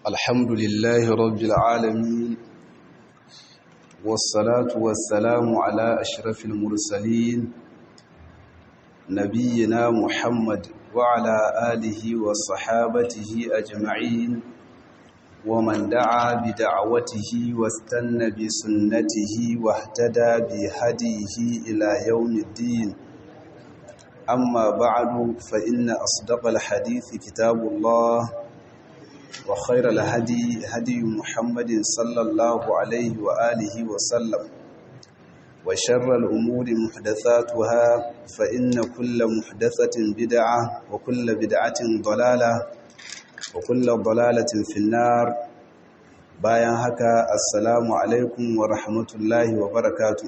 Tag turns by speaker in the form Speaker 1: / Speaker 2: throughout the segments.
Speaker 1: الحمد لله رب العالمين والصلاة والسلام على أشرف المرسلين نبينا محمد وعلى آله وصحابته أجمعين ومن دعا بدعوته واستنى بسنته واهتدى بهديه إلى يوم الدين أما بعد فإن أصدق الحديث كتاب الله وخير الهدي هدي محمد صلى الله عليه وآله وسلم وشر الأمور محدثاتها فإن كل محدثة بدعة وكل بدعة ضلالة وكل ضلالة في النار bayan haka assalamu alaikum wa rahmatullahi wa barakatuh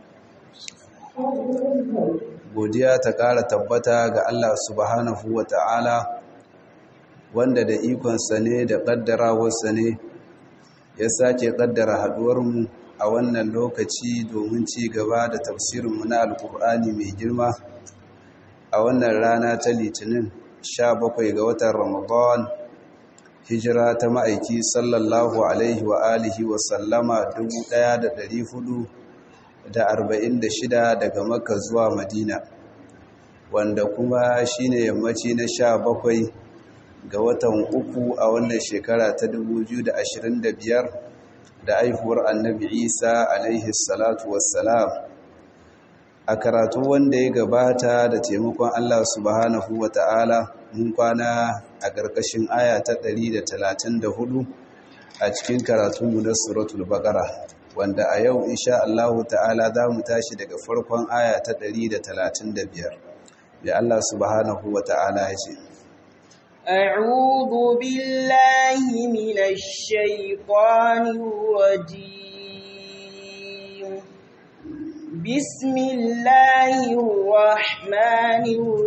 Speaker 1: godiya ta ƙara tabbata ga Allah subhanahu wa ta'ala wanda da ikonsa ne da ƙaddarawarsa ne ya sake ƙaddara haɗuwarmu a wannan lokaci domin ci gaba da tafsirinmu na alƙur'ani mai girma a wannan rana ta litinin 17 ga watan ramadan hijira ta ma'aiki sallallahu alaihi wa alihi wa sallama 1446 daga makka zuwa madina wanda kuma shine yammaci na 17 ga watan uku a wannan shekara ta 2025 da aihuwar annabi isa alaihi salatu wassalam a karatu wanda ya gabata da taimakon allah subhanahu wa ta'ala mun kwana a ƙarƙashin aya ta 134 a cikin karatunmu na suratul baqara wanda a yau insha Allah ta'ala za mu tashi daga farkon aya ta 135 da Allah subhanahu wa ta'ala ya ce
Speaker 2: أعوذ بالله من الشيطان الرجيم بسم الله الرحمن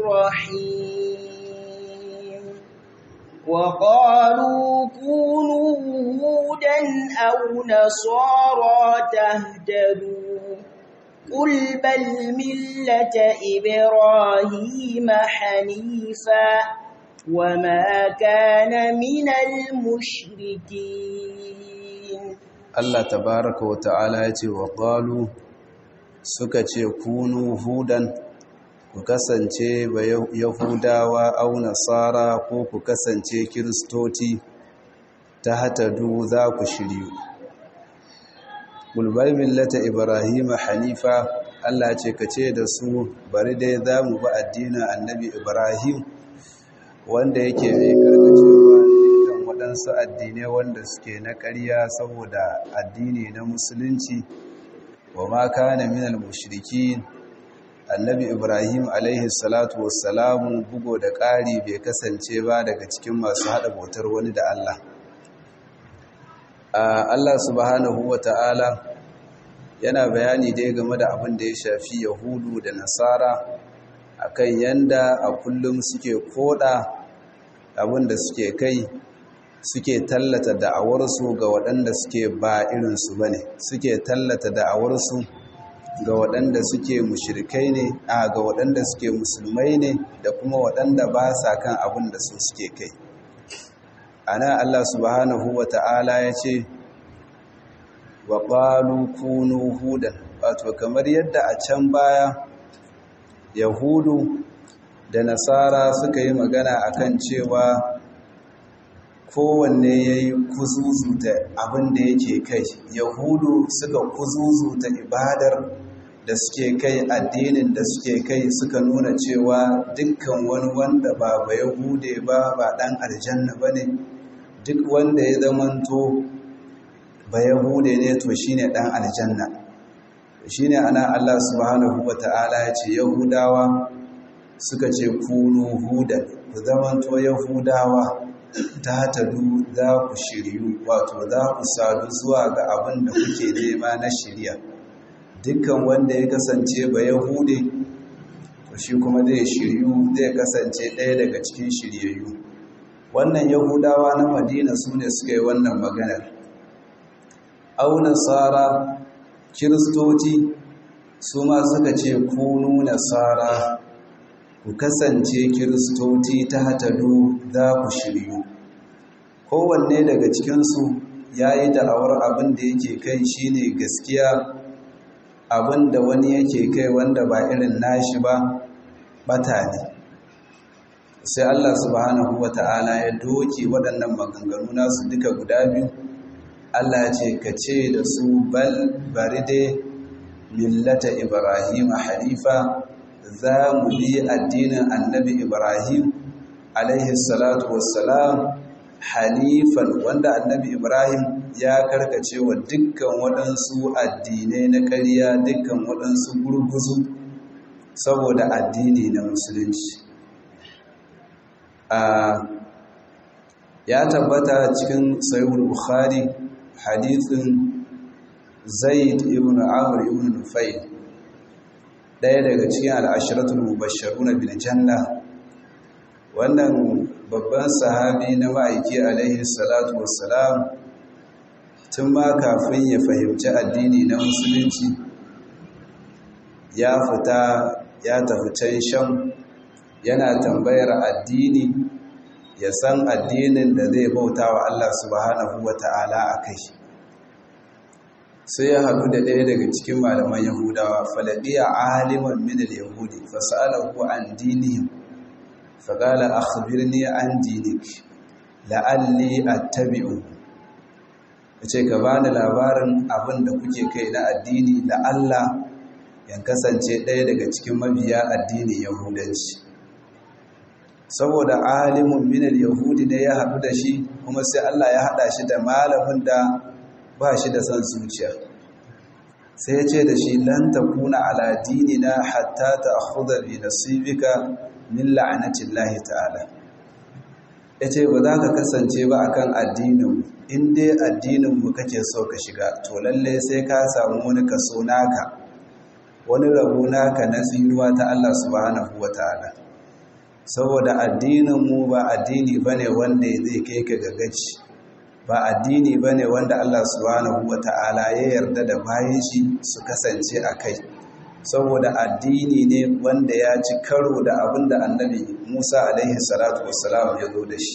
Speaker 2: الرحيم وقالوا كونوا هودا أو نصارى تهتدوا قل بل ملة إبراهيم حنيفا وما كان من المشركين
Speaker 1: الله تبارك وتعالى وقالوا suka ce kunu hudan ku kasance ba yahudawa au nasara ko ku kasance kiristoti ta hatadu za ku shiryu bulbar millata ibrahim hanifa allah ce ka ce da su bari dai za mu ba addinin annabi ibrahim wanda yake mai karkacewa dukkan waɗansu addinai wanda suke na ƙarya saboda addini na musulunci wa ma kana minal mushrikin annabi ibrahim alaihi salatu wassalamu bugo da ƙari bai kasance ba daga cikin masu haɗa bautar wani da Allah Allah subhanahu wa ta'ala yana bayani dai game da abin da ya shafi yahudu da nasara akan yanda a kullum suke koda abin da suke kai suke tallata da'awarsu ga waɗanda suke ba irinsu ba ne suke tallata da'awarsu ga waɗanda suke mushirikai ne a ga waɗanda suke musulmai ne da kuma waɗanda ba sa kan abin da su suke kai ana Allah subhanahu wa ta'ala ya ce wa ƙwalu kunu hudan wato kamar yadda a can baya yahudu da nasara suka yi magana akan cewa kowanne ya yi kuzuzuta abin da yake kai yahudu suka kuzuzuta ibadar da suke kai addinin da suke kai suka nuna cewa dukkan wani wanda ba ba yahude ba ba dan aljanna ba ne duk wanda ya zamanto ba yahude ne to shine dan aljanna shine ana Allah subhanahu wata'ala ya ce yahudawa suka ce kunu hudan ku zamanto yahudawa ta tadu za ku shiryu wato za ku sadu zuwa ga abin da kuke nema na shirya dukkan wanda ya kasance ba yahude to shi kuma zai shiryu zai kasance ɗaya daga cikin shiryayyu wannan yahudawa na madina su ne suka yi wannan maganar au nasara kiristoci su ma suka ce kunu nasara ku kasance kiristoci ta hatadu za ku shiryu kowanne daga cikinsu ya yi da'awar abin da yake kai shine gaskiya abin da wani yake kai wanda ba irin nashi ba bata ne sai Allah subhanahu wa ta'ala ya doke waɗannan maganganu nasu duka guda biyu Allah ce ka ce da su bal bari dai millata Ibrahim hanifa za mu bi addinin annabi Ibrahim alaihi salatu wassalam hanifan wanda annabi Ibrahim ya karkace wa dukkan waɗansu addinai na ƙarya dukkan waɗansu gurguzu saboda addini na musulunci ya tabbata cikin sahihul bukhari hadithin zaid ibn amr ibn nufayl daya daga cikin al'ashiratul mubashsharuna bil janna wannan babban sahabi na ma'aiki alaihi salatu wassalam tun ma kafin ya fahimci addini na musulunci ya fita ya tafi can shan yana tambayar addini ya san addinin da zai bauta wa Allah subhanahu wa ta'ala a kai sai ya haɗu da ɗaya daga cikin malaman yahudawa falaɗiya aliman minal yahudi fasa'alahu an dinihim faƙala akhbirni an dinik la'alli attabi'u yace ka bani labarin abin da kuke kai na addini la'alla yan kasance ɗaya daga cikin mabiya addinin yahudanci saboda alimun minal yahudi ne ya haɗu da shi kuma sai Allah ya haɗa shi da malamin da ba shi da son zuciya sai ya ce da shi lan takuna ala dinina hatta ta'khudha bi nasibika min la'natillahi ta'ala yace ba za ka kasance ba akan addinin in dai addinin mu kake so ka shiga to lalle sai ka samu wani kaso naka wani rabo naka na tsinuwa ta Allah subhanahu wataala saboda addininmu ba addini ba ne wanda zai kai ka gagaci ba addini ba ne wanda Allah subhanahu wa ta'ala ya yarda da bayan shi su kasance a kai saboda addini ne wanda ya ci karo da abin da annabi musa alaihi salatu wassalam ya zo da shi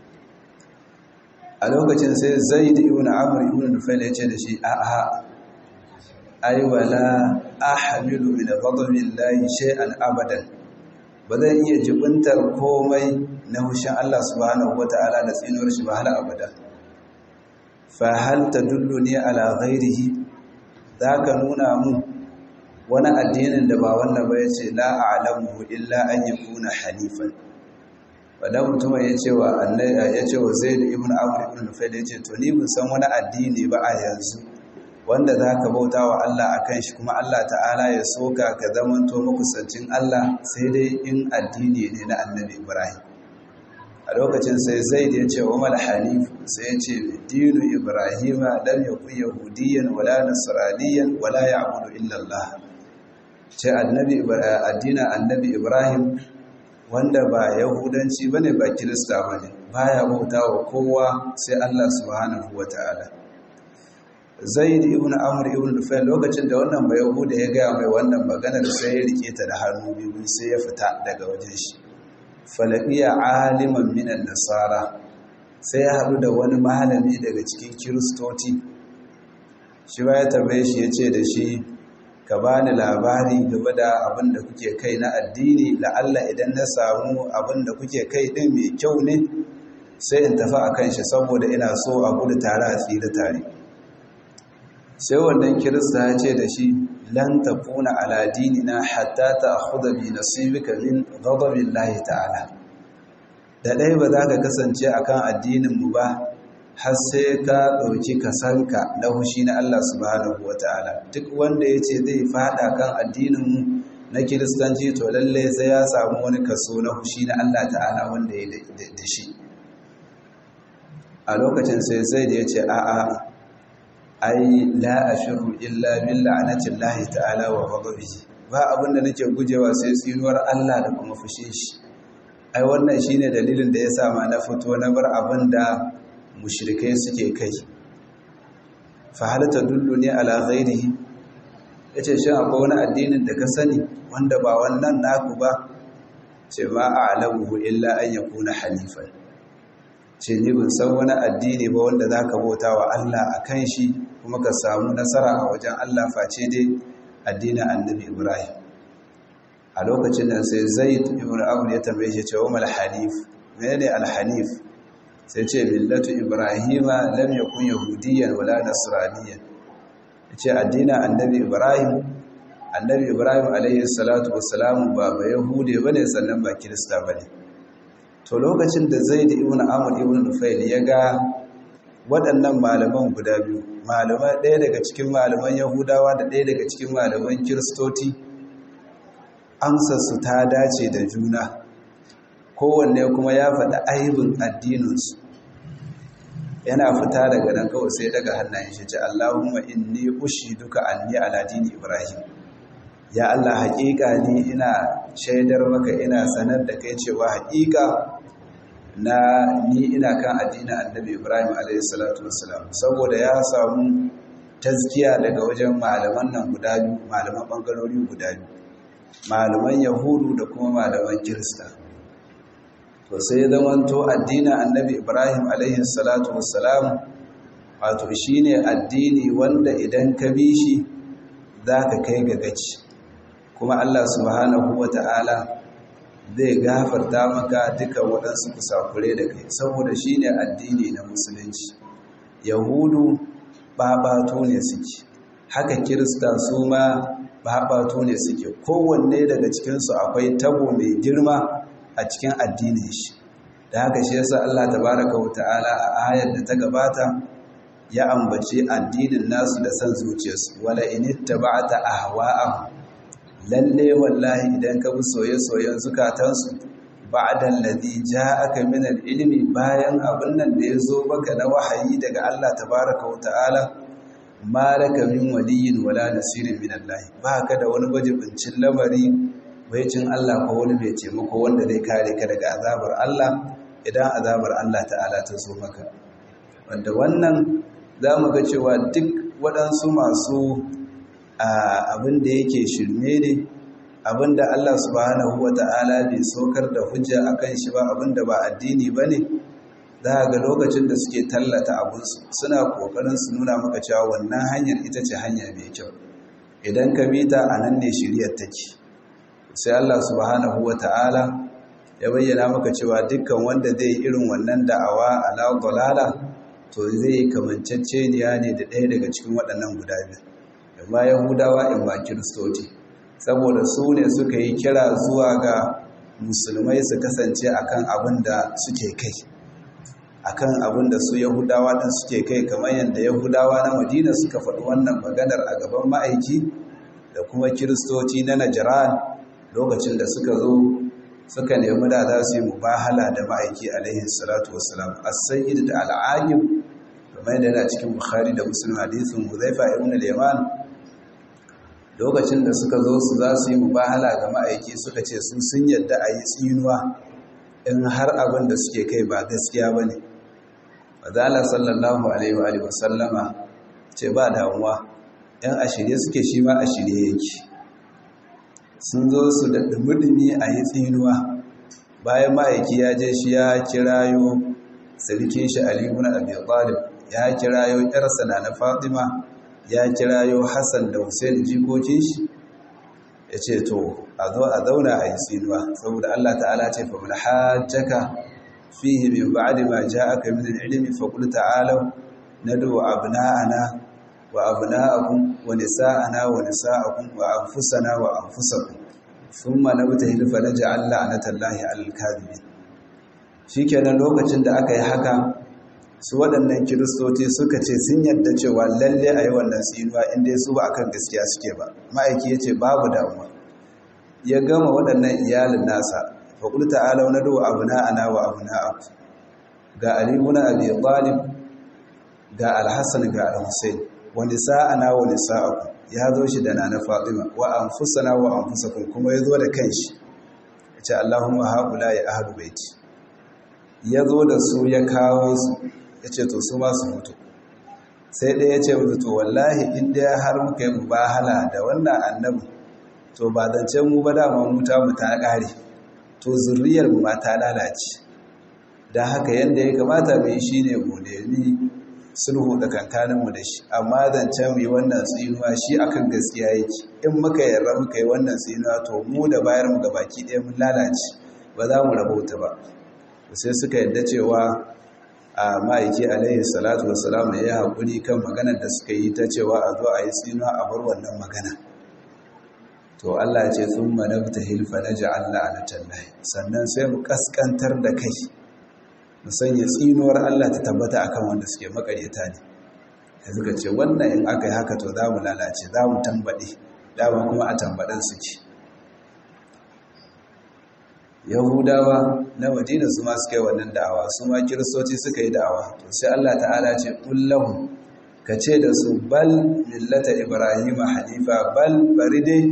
Speaker 1: a lokacin sai zai da ibn amur ibn nufail ya ce da shi a'a ai wala ahmilu min ghadabillahi shay'an abadan ba zan iya jibintar komai na hushin Allah subhanahu wata'ala da tsinuwar shi ba hal abada fa hal tadulluni ala ghairihi zaka nuna mu wani addinin da ba wannan ba yace la a'lamu illa an yakuna hanifan wanda mutum ya ce wa annabi ya ce wa Zaid ibn Amr ibn Nufail ya ce to ni ban san wani addini ba a yanzu wanda za ka bauta wa Allah a kan shi kuma Allah ta'ala ya soka ka zamanto makusancin Allah sai dai in addini ne na annabi Ibrahim a lokacin sai zaid ya ce wa mal hanif sai ya ce dinu ibrahima lam yakun yahudiyan wala nasraniyan wala ya'budu illa Allah ce annabi addinin annabi Ibrahim wanda ba yahudanci bane ba kirista bane baya bautawa kowa sai Allah subhanahu wataala zaid ibn amr ibn nufail lokacin da wannan bai yahuda ya gaya mai wannan maganar sai ya rike ta da hannu biyu sai ya fita daga wajen shi falabiya aliman minan nasara sai ya haɗu da wani malami daga cikin kiristoci shi ba ya tambaye shi ya ce da shi ka bani labari game da abin da kuke kai na addini la'alla idan na samu abin da kuke kai ɗin mai kyau ne sai in tafi a kan shi saboda ina so a gudu tare a tsira tare sai wannan kirista ya ce da shi lan tafuna ala dinina hatta ta'khudha bi nasibika min ghadabillahi ta'ala da dai ba za ka kasance akan addinin mu ba har sai ka dauki kasanka na hushi na Allah subhanahu wataala duk wanda yace zai fada kan addinin mu na kiristanci to lalle sai ya samu wani kaso na hushi na Allah ta'ala wanda ya da shi a lokacin sai zai da yace a'a ai la ashiru illa bil la'natillahi ta'ala wa ghadabihi ba abinda nake gujewa sai tsinuwar Allah da kuma fushin shi ai wannan shine dalilin da yasa ma na fito na bar abinda mushrikai suke kai fa hal tadulluni ala ghairihi yace shin akwai wani addinin da ka sani wanda ba wannan naku ba ce ma a'lamuhu illa an yakuna hanifan ce ni bin san wani addini ba wanda za ka bauta wa Allah a kan shi kuma ka samu nasara a wajen Allah face dai addinin annabi Ibrahim a lokacin nan sai Zaid ibn Amr ya tambaye shi cewa mal hanif menene al hanif sai ce millatu Ibrahima lam yakun yahudiyyan wala nasraniyyan yace addinin annabi Ibrahim annabi Ibrahim alayhi salatu wassalamu ba ba yahude bane sannan ba kirista bane to lokacin da Zaid ibn Amr ibn Nufail ya ga waɗannan malaman guda biyu malaman ɗaya daga cikin malaman yahudawa da ɗaya daga cikin malaman kiristoti amsarsu ta dace da juna kowanne kuma ya faɗi aibin addininsu yana fita daga nan kawai sai daga hannayen shi ce Allahumma inni ushiduka anni ala dini Ibrahim ya Allah haƙiƙa ni ina shaidar maka ina sanar da kai cewa haƙiƙa na ni ina kan addinin annabi ibrahim alaihissalatu wassalam saboda ya samu tazkiya daga wajen malaman nan guda biyu malaman bangarori guda biyu malaman yahudu da kuma malaman kirista to sai zamanto addinin annabi ibrahim alaihissalatu wassalam wato shine addini wanda idan ka bi shi za ka kai ga gaci kuma allah subhanahu wa ta'ala zai gafarta maka duka waɗansu kusakure da kai saboda shi ne addini na musulunci yahudu babato ne suke haka kirista su ma babato ne suke kowanne daga cikinsu akwai tabo mai girma a cikin addinin shi da haka shi yasa Allah tabaraka wa ta'ala a ayar da ta gabata ya ambace addinin nasu da san zuciyarsu wala inittaba'ta ahwa'ahum lalle wallahi idan ka bi soye-soyen zukatansu ba'dan ladhi ja'aka min al-ilmi bayan abin nan da yazo maka na wahayi daga Allah tabaaraka wa ta'ala malaka min waliyyin wala nasirin min Allah baka da wani bajibincin lamari cin Allah ko wani mai taimako wanda zai kare ka daga azabar Allah idan azabar Allah ta'ala ta zo maka wanda wannan zamu ga cewa duk waɗansu masu abin da yake shirme ne abin da Allah subhanahu wa ta'ala bai saukar da hujja a kan shi ba abin da ba addini ba ne za ga lokacin da suke tallata abinsu suna ƙoƙarin su nuna maka cewa wannan hanyar ita ce hanya mai kyau idan ka bi ta a nan ne shiryar take sai Allah subhanahu wa ta'ala ya bayyana maka cewa dukkan wanda zai irin wannan da'awa ala dalala to zai kamanceceniya ne da ɗaya daga cikin waɗannan guda biyu ba yahudawa in ba kiristoci saboda su ne suka yi kira zuwa ga musulmai su kasance akan abin da suke kai akan abin da su yahudawa ɗin suke kai kamar yadda yahudawa na madina suka faɗi wannan maganar a gaban ma'aiki da kuma kiristoci na najiran lokacin da suka zo suka nemi da za su yi mubahala da ma'aiki alaihi salatu wasalam as-sayyid da al'aqib kamar yadda yana cikin bukhari da muslim hadisin huzaifa ibn al-yaman lokacin da suka zo su za su yi mubahala ga ma'aiki suka ce su sun yadda a yi tsinuwa in har abin da suke kai ba gaskiya ba ne wadala sallallahu alaihi wa sallama ce ba damuwa yan a shirye suke shi ma a shirye yake sun zo su da dumi a yi tsinuwa bayan ma'aiki ya je shi ya kirayo sarkin shi aliyu na abi talib ya kirayo yarsa na na fatima ya kirayo hassan da hussein jikokin shi ya ce to a zo a zauna a yi tsinuwa saboda allah ta'ala ce fa mun hajjaka fihi min ba'di ma ja'aka min al-ilmi fa qul ta'alu nadu abna'ana wa abna'akum wa nisa'ana wa nisa'akum wa anfusana wa anfusakum thumma nabtahil fa naj'al la'natallahi 'alal kadhibin shikenan lokacin da aka yi haka su waɗannan kiristoci suka ce sun yadda cewa lalle a yi wannan tsinuwa inda su ba akan gaskiya suke ba ma'aiki ya ce babu damuwa ya gama waɗannan iyalin nasa faƙul ta'ala wani do abu na'ana wa abu na'aku ga alimuna abi talib ga alhassan ga alhussein wani sa'ana wani sa'aku ya zo shi da nana fatima wa anfusana wa anfusakum kuma ya zo da kanshi ya ce allahumma haƙula ya ahadu baiti ya zo da su ya kawo su ya ce to su masu mutu sai ɗaya ya ce mutu to wallahi inda ya har muka yi mubahala da wannan annabi to ba zance mu ba dama muta mu ta ƙare to zurriyar mu ma ta lalace don haka yadda ya kamata mai shi ne mu nemi sulhu da kankaninmu da shi amma zancen mai wannan tsinuwa shi akan gaskiya yake in muka yarda muka yi wannan tsinuwa to mu da bayar mu baki ɗaya mun lalace ba za mu rabauta ba sai suka yadda cewa a ma'aiki alaihi salatu wassalam ya haƙuri kan maganar da suka yi ta cewa a zo a yi tsinuwa a bar wannan magana to Allah ce sun manabta hilfa na ja'alla ala tallahi sannan sai mu kaskantar da kai mu sanya tsinuwar Allah ta tabbata akan wanda suke makaryata ne da suka ce wannan in aka yi haka to za mu lalace za mu tambaɗe dama kuma a tambaɗin suke yahudawa na madina su ma suka yi wannan da'awa su ma kiristoci suka yi da'awa to sai Allah ta'ala ce kullahu ka ce da su bal millata ibrahima hanifa bal bari dai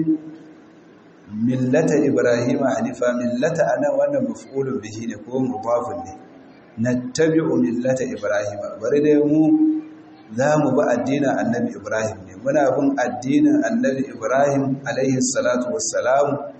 Speaker 1: millata ibrahima hanifa millata anan wannan maf'ulun bihi ne ko mudafun ne nattabi'u millata ibrahima bari dai mu za mu bi addinin annabi ibrahim ne muna bin addinin annabi ibrahim alaihi salatu wassalam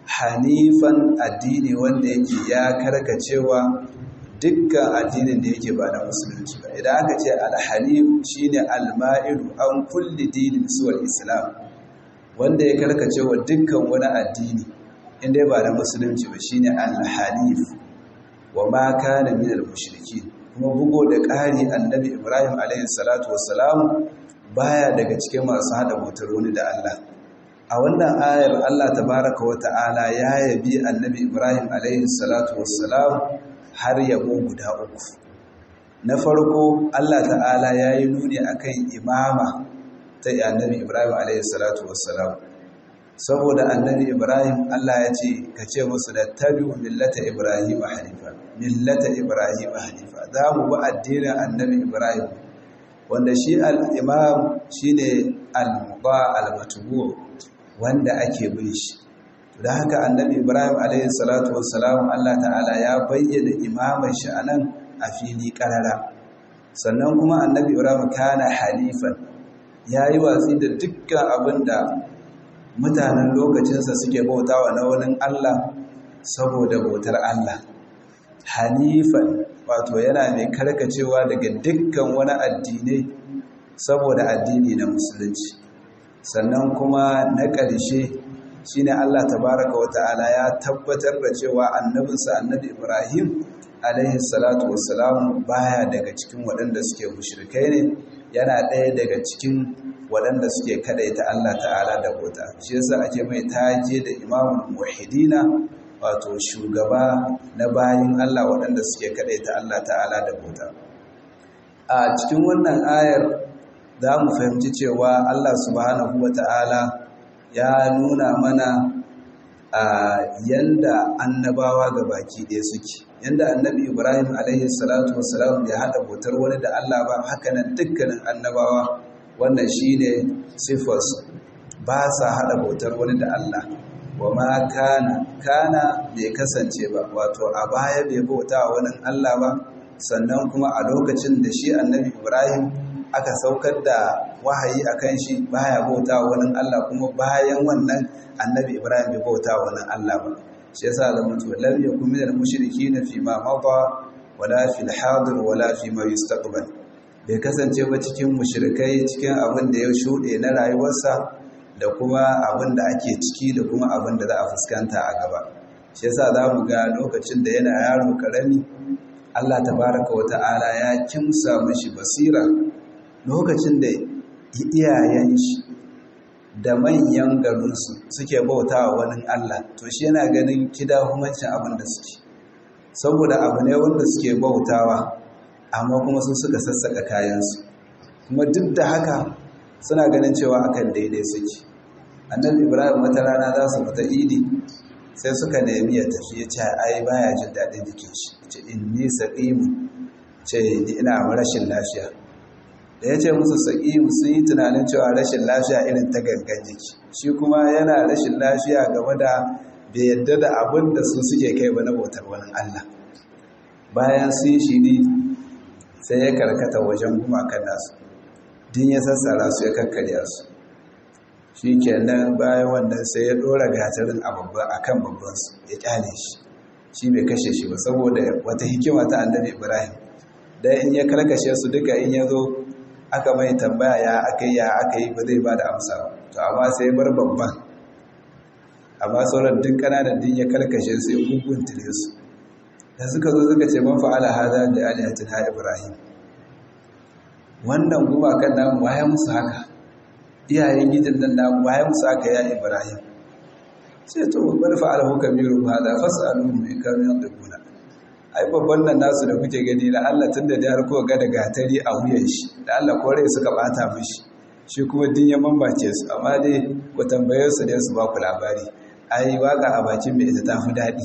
Speaker 1: hanifan addini wanda yake ya karkacewa dukkan addinin da yake ba na musulunci ba idan aka ce alhanif shine alma'ilu an kulli dinin suwal islam wanda ya karkacewa dukkan wani addini inda ba na musulunci ba shine alhanif wa ma kana min almushrikin kuma bugo da ƙari annabi ibrahim alayhi salatu wassalam baya daga cikin masu hada motar wani da Allah a wannan ayar Allah tabaraka wa ta'ala ya yabi annabi Ibrahim alaihi salatu wassalam har yabo guda uku na farko Allah ta'ala ya yi nuni akan imama ta annabi Ibrahim alaihi salatu wassalam saboda annabi Ibrahim Allah ya ce ka ce musu da tabi'u millata Ibrahim hanifa millata Ibrahim hanifa za mu bi addinin annabi Ibrahim wanda shi al-imam shine al-muba al-matbu' wanda ake bin shi da haka annabi ibrahim alayhi salatu wassalam Allah ta'ala ya bayyana imaman shi anan a fili karara sannan kuma annabi ibrahim kana halifan yayi watsi da dukkan abinda mutanen lokacinsa suke bautawa na wani Allah saboda bautar Allah hanifan wato yana mai karkacewa daga dukkan wani addinai saboda addini na musulunci sannan kuma na ƙarshe shine Allah tabaraka wa ta'ala ya tabbatar da cewa annabinsa annabi Ibrahim alaihi salatu wassalam baya daga cikin waɗanda suke mushrikai ne yana ɗaya daga cikin waɗanda suke kadaita Allah ta'ala da bauta shi yasa ake mai taje da imamul muwahhidina wato shugaba na bayin Allah waɗanda suke kadaita Allah ta'ala da bauta a cikin wannan ayar za mu fahimci cewa Allah subhanahu wa ta'ala ya nuna mana a yanda annabawa ga baki ɗaya suke yanda annabi ibrahim alaihi salatu wasalam ya haɗa bautar wani da Allah ba hakanan dukkanin annabawa wannan shine siffarsu ba sa haɗa bautar wani da Allah wa ma kana kana bai kasance ba wato a baya bai bauta wani Allah ba sannan kuma a lokacin da shi annabi ibrahim aka saukar da wahayi a kan shi baya bauta wani Allah kuma bayan wannan annabi Ibrahim bai bauta wani Allah ba shi yasa da mutu lam yakun min al-mushrikeen fi ma mada wala fi al-hadir wala fi ma yustaqbal bai kasance ba cikin mushrikai cikin abin da ya shuɗe na rayuwarsa da kuma abin da ake ciki da kuma abin da za a fuskanta a gaba shi yasa za mu ga lokacin da yana yaro karami Allah tabaraka wa ta'ala ya kimsa mishi basira lokacin da iyayen shi da manyan garinsu suke bauta wa wani Allah to shi yana ganin kida humancin abin da suke saboda abu ne wanda suke bautawa amma kuma sun suka sassaka kayansu kuma duk da haka suna ganin cewa akan daidai suke annabi ibrahim wata rana za su fita idi sai suka nemi ya tafi ya ce ai baya jin daɗin jikin shi ce inni saqimu ce ina rashin lafiya da ya ce musu saƙi sun yi tunanin cewa rashin lafiya irin ta gangan jiki shi kuma yana rashin lafiya game da bai yadda da abin da su suke kai ba na bautar wani Allah bayan sun shi ne sai ya karkata wajen gumakan nasu din ya sassara su ya kakkarya su shi kenan bayan wannan sai ya ɗora gatarin a kan babbansu ya ƙyale shi shi bai kashe shi ba saboda wata hikima ta annabi ibrahim dan in ya karkashe su duka in ya zo aka mai tambaya ya aka yi ya aka yi ba zai ba da amsa ba to amma sai bar babban amma sauran duk kananan din ya karkashe su ya guguntule su da suka zo suka ce man fa'ala hada da alihatin ha ibrahim wannan gumakan namu waye musu haka iyayen gidan nan namu waye musu haka ya ibrahim sai to bar fa'ala hu kabiru hada fas'aluhum in kanu yanquna ai babban nan nasu da kuke gani da Allah tunda da har kuka ga da gatari a wuyan shi da Allah kore suka bata mishi shi kuma din ya mambace su amma dai ku tambaye su dai su ba ku labari ai waka a bakin mai ita tafi daɗi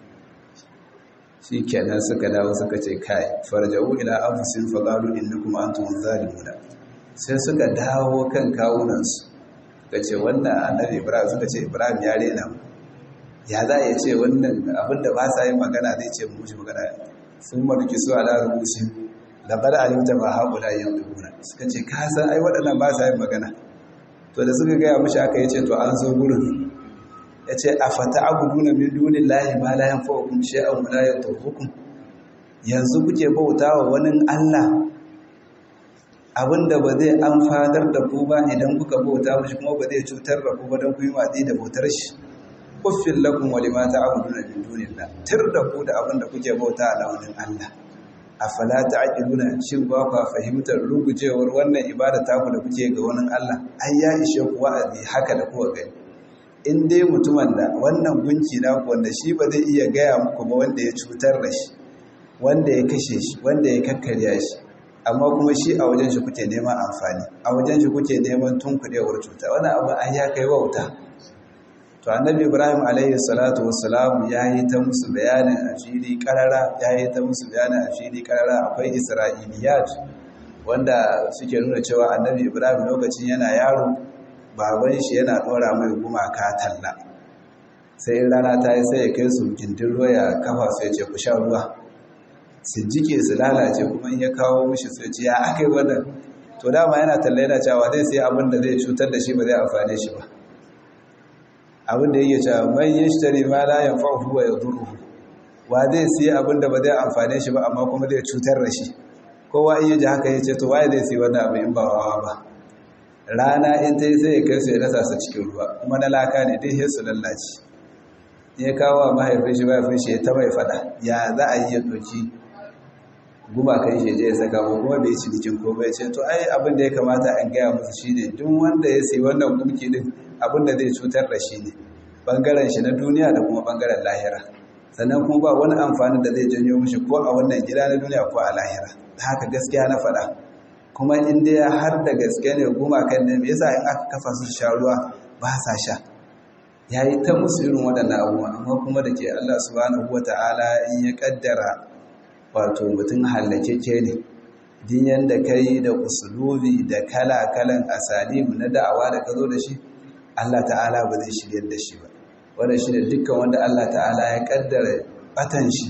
Speaker 1: shi kenan suka dawo suka ce kai farja'u ila anfusin faqalu innakum antum zalimuna sai suka dawo kan kawunansu suka ce wannan annabi ibrahim suka ce ibrahim ya rena mu ya za a ce wannan abinda ba sa yin magana zai ce mu mushi magana sun maruki su ala rubusin da bada alimta ba haƙula yin dubuna suka ce ka san ai waɗannan ba sa yin magana to da suka gaya mushi aka yace to an zo gurin ya ce a fata abudu na min dunin lahi ma layan fa'ukun shi'an wulayen turhukun yanzu kuke bauta wa wani allah abinda ba zai amfanar da ku ba idan kuka bauta mashi kuma ba zai cutar da ku ba don ku yi watsi da bautar shi kuffin lakum wa lima ta'buduna min dunillah tir da ku da abinda kuke bauta a launin Allah afala ta'qiluna shin ba ku fahimtar rugujewar wannan ibada ta ku da kuke ga wani Allah ai ya ishe ku wa'azi haka da kuka gani in dai mutumin da wannan gunki na ku wanda shi ba zai iya gaya muku ba wanda ya cutar da shi wanda ya kashe shi wanda ya kakkarya shi amma kuma shi a wajen shi kuke neman amfani a wajen shi kuke neman tunkudewar cuta wani abu an ya kai wauta to annabi ibrahim alaihi salatu wassalam ya yi ta musu bayanin a fili karara ya yi ta musu bayanin a fili karara akwai isra'iliyat wanda suke nuna cewa annabi ibrahim lokacin yana yaro baban shi yana dora mai gumaka talla sai in rana ta yi sai ya kai su gindin ruwa ya kafa su ya ce ku sha ruwa su jike su lalace kuma in ya kawo mishi su ce ya aka yi wannan to dama yana talla yana cewa zai sai abin da zai cutar da shi ba zai amfane shi ba abin da yake cewa man yashtari ma la yanfa'uhu wa yadurruhu wa zai sai abin da ba zai amfane shi ba amma kuma zai cutar da shi kowa in yaji haka yace to waye zai sai wannan abu in ba wawa ba rana in ta yi sai ya kai su ya rasa su cikin ruwa kuma na laka ne dai sai su lallace ya kawo mahaifin shi mahaifin shi ya ta mai fada ya za a yi ya doki gumakan shi je ya saka ko kuma bai ci jikin ko bai ce to ai abin da ya kamata an gaya musu shine duk wanda ya sai wannan gumki din abin da zai cutar da shi ne bangaren shi na duniya da kuma bangaren lahira sannan kuma ba wani amfani da zai janyo mishi ko a wannan gida na duniya ko a lahira haka gaskiya na faɗa kuma in dai har da gaske ne gumakan ne me yasa in aka kafa su sha ruwa ba sa sha yayi ta musu irin waɗannan abubuwa amma kuma da ke Allah subhanahu wataala in ya kaddara wato mutum hallakeke ne din yanda kai da usulubi da kala-kalan asalimu na da'awa da ka zo da shi Allah ta'ala ba zai shiryar da shi ba wanda shi da dukkan wanda Allah ta'ala ya kaddara batan shi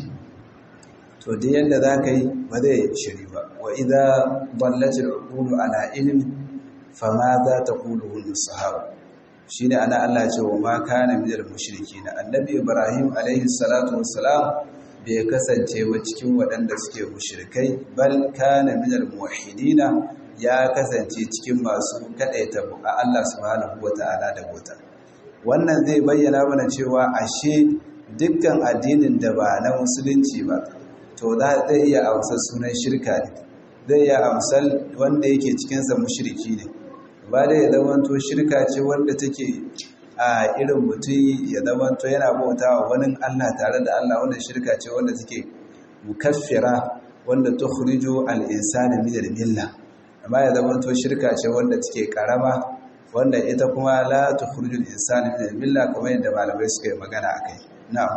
Speaker 1: to din yanda za ka yi ba zai shiri ba wa idza dallatil uqulu ala ilmi fama za ta qulu hun sahaba shine ana Allah ce wa ma kana minal mushrikin annabi ibrahim alaihi salatu wassalam bai kasance ba cikin waɗanda suke mushrikai bal kana minal muwahhidina ya kasance cikin masu kadaita a Allah subhanahu wata'ala da bota wannan zai bayyana mana cewa ashe dukkan addinin da ba na musulunci ba to za zai iya amsar sunan shirka ne zai iya amsal wanda yake cikinsa mushriki ne ba da ya zamanto shirka ce wanda take a irin mutum ya zamanto yana bauta wa wani Allah tare da Allah wanda shirka ce wanda take mukaffira wanda tukhrijo al-insana min al-milla amma ya zamanto shirka ce wanda take karama wanda ita kuma la tukhrijo al-insana min al-milla kamar yadda malamai suka yi magana akai na'am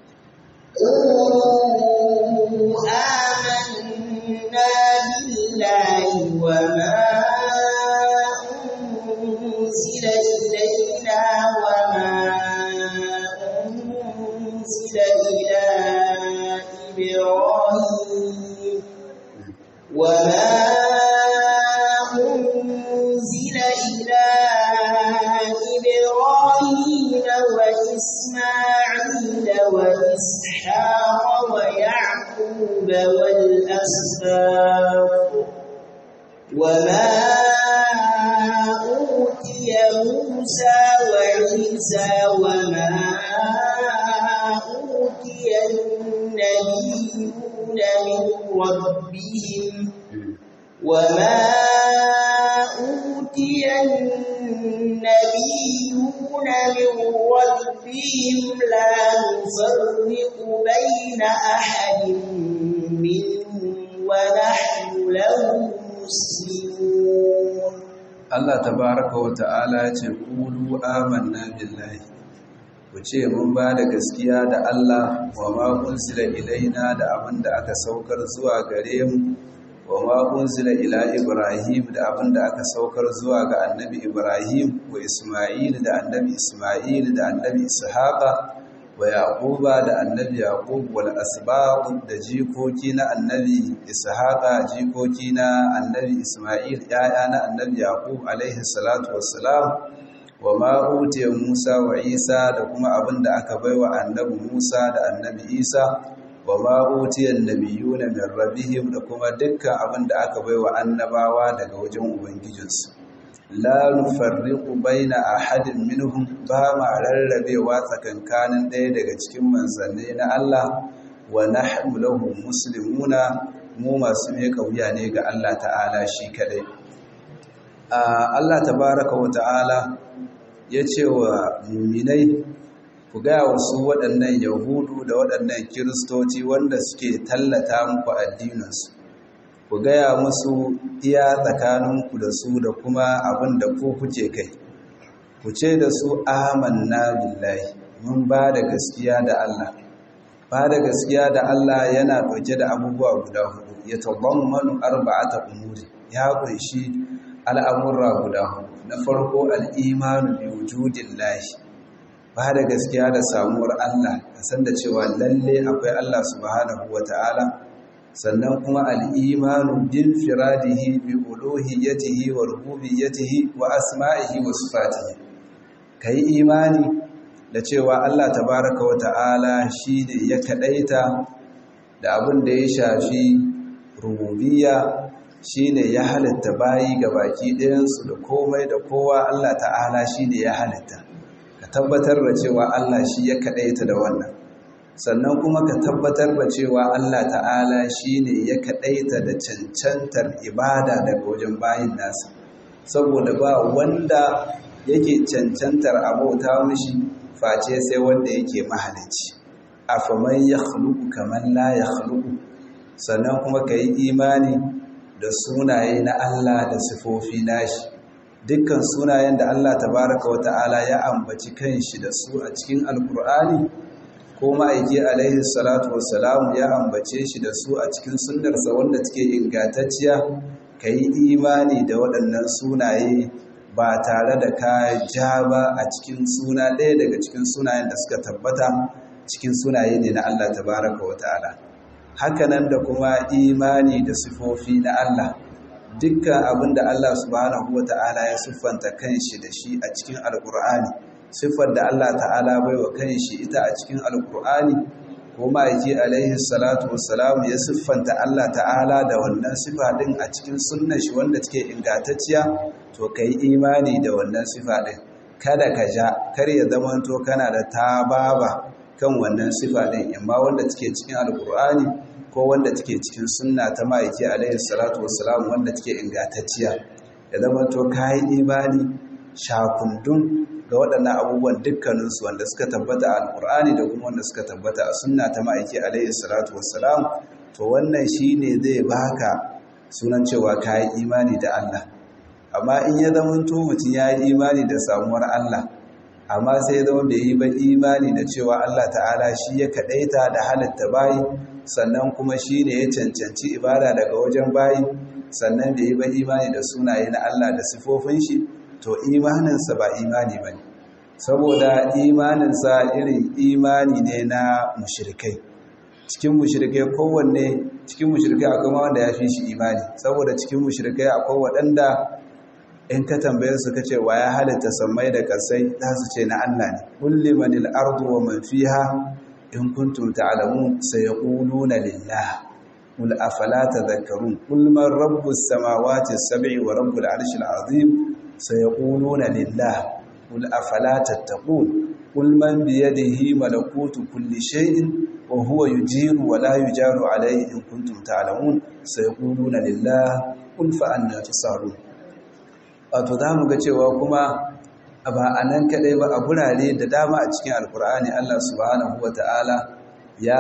Speaker 2: آمنا بالله وما أنزل إلينا وما أنزل إلى إبراهيم وما أنزل إلى إبراهيم وإسماعيل وإسحاق الأسباط وما أوتي موسى وعيسى وما أوتي النبيون من ربهم وما أوتي النبيون من ربهم لا نفرق بين أحد منهم ونحن له مسلمون
Speaker 1: Allah tabaraka wa ta'ala ce qulu amanna billahi ku ce mun ba da gaskiya da Allah wa ma unzila ilaina da abin da aka saukar zuwa gare mu wa ma unzila ila Ibrahim da abin da aka saukar zuwa ga annabi Ibrahim wa Isma'il da annabi Isma'il da annabi Ishaqa wa Yaquba da annabi Yaqub wal asbaq da jikoki na annabi Ishaqa jikoki na annabi Isma'il yaya na annabi Yaqub alaihi salatu wassalam wa ma utiya Musa wa Isa da kuma abin da aka baiwa annabi Musa da annabi Isa wa ma utiya annabiyuna min rabbihim da kuma dukkan abin da aka baiwa annabawa daga wajen ubangijinsu la nufarriqu baina ahadin minhum ba ma rarrabewa tsakankanin ɗaya daga cikin manzanni na Allah wa nahnu lahu muslimuna mu masu mai kauya ne ga Allah ta'ala shi kadai Allah tabaraka wa ta'ala ya ce wa muminai ku gaya wasu waɗannan yahudu da waɗannan kiristoci wanda suke tallata muku addininsu ku gaya musu iya tsakaninku da su da kuma abin da ku kuke kai ku ce da su amanna billahi mun ba da gaskiya da Allah ba da gaskiya da Allah yana ɗauke da abubuwa guda hudu ya tabammanu arba'ata umuri ya kunshi al'amurra guda hudu na farko al'imanu bi wujudin lahi ba da gaskiya da samuwar Allah a san da cewa lalle akwai Allah subhanahu wa ta'ala sannan kuma al'imanu bin firadihi bi uluhiyyatihi wa rububiyyatihi wa asma'ihi wa sifatihi ka yi imani da cewa Allah tabaraka wa ta'ala shi ne ya kaɗaita da abin da ya shafi rububiyya shi ne ya halitta bayi ga baki ɗayansu da komai da kowa Allah ta'ala shi ne ya halitta ka tabbatar da cewa Allah shi ya kaɗaita da wannan sannan kuma ka tabbatar da cewa Allah ta'ala shi ne ya kaɗaita da cancantar ibada daga wajen bayin nasa saboda ba wanda yake cancantar abota mishi face sai wanda yake mahalicci afaman ya khluqu kaman la ya khluqu sannan kuma ka yi imani da sunaye na Allah da sifofi nashi dukkan sunayen da Allah tabaraka wa ta'ala ya ambaci kanshi da su a cikin alkur'ani ko ma'aiki alaihi salatu wassalam ya ambace shi da su a cikin sunnarsa wanda take ingantacciya ka yi imani da waɗannan sunaye ba tare da ka ja ba a cikin suna ɗaya daga cikin sunayen da suka tabbata cikin sunaye ne na Allah tabaraka wa ta'ala hakanan da kuma imani da sifofi na Allah dukkan abin da Allah subhanahu wa ta'ala ya siffanta kanshi da shi a cikin alkur'ani siffar da Allah ta'ala bai wa kanshi ita a cikin alkur'ani ko ma'aiki alaihi salatu wassalam ya siffanta Allah ta'ala da wannan siffa din a cikin sunnar shi wanda take ingantacciya to kai imani da wannan siffa din kada ka ja kar ya zamanto kana da tababa kan wannan siffa din amma wanda take cikin alkur'ani ko wanda take cikin sunna ta ma'aiki alaihi salatu wassalam wanda take ingantacciya ya zama to kai imani shakundun ga waɗannan abubuwan dukkaninsu wanda suka tabbata a alƙur'ani da kuma wanda suka tabbata a sunna ta ma'aiki alaihi salatu wassalam to wannan shine zai baka sunan cewa kai imani da Allah amma in ya zama to mutum ya yi imani da samuwar Allah amma sai zama bai yi ba imani da cewa Allah ta'ala shi ya kaɗaita da halitta bayi sannan kuma shi ne ya cancanci ibada daga wajen bayi sannan bai yi ba imani da sunaye na Allah da sifofin shi to imaninsa ba imani ba ne saboda imaninsa irin imani ne na mushirikai cikin mushirikai kowanne cikin mushirikai akwai ma wanda ya fi shi imani saboda cikin mushirikai akwai waɗanda in ka tambaye su kace wa ya halitta sammai da kasai za su ce na Allah ne kulli manil ardu wa man fiha in kuntum ta'lamun sayaquluna lillah قل أفلا تذكرون قل من رب السماوات السبع ورب العرش العظيم سيقولون لله قل أفلا تتقون قل من بيده ملكوت كل شيء وهو يجير ولا يجار عليه إن كنتم تعلمون سيقولون لله قل فأنا تسهرون wato za mu ga cewa kuma ba a nan kaɗai ba a gurare da dama a cikin alkur'ani allah subhanahu wa ta'ala ya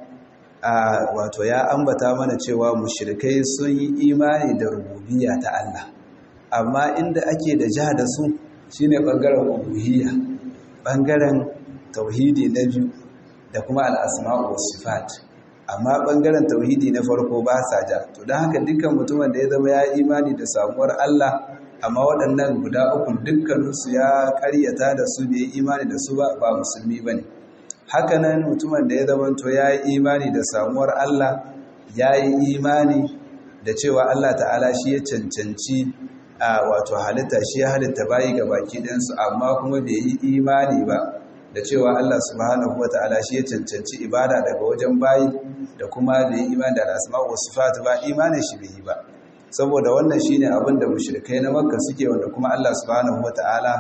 Speaker 1: wato ya ambata mana cewa mushrikai sun yi imani da rububiyya ta allah amma inda ake da ja da su shine ɓangaren uluhiyya ɓangaren tauhidi na biyu da kuma al'asma'u sifat amma ɓangaren tauhidi na farko ba sa ja to don haka dukkan mutumin da ya zama ya imani da samuwar Allah amma waɗannan guda uku dukkaninsu ya karyata da su bai imani da su ba ba musulmi ba ne hakanan mutumin da ya zama to ya yi imani da samuwar Allah ya yi imani da cewa Allah ta'ala shi ya cancanci a wato halitta shi ya halitta bayi ga baki ɗansu amma kuma bai yi imani ba da cewa Allah subhanahu wata'ala shi ya cancanci ibada daga wajen bayi da kuma bai yi imani da al'asma'u sifat ba imanin shi bai yi ba saboda wannan shine abin da mushrikai na makka suke wanda kuma Allah subhanahu wata'ala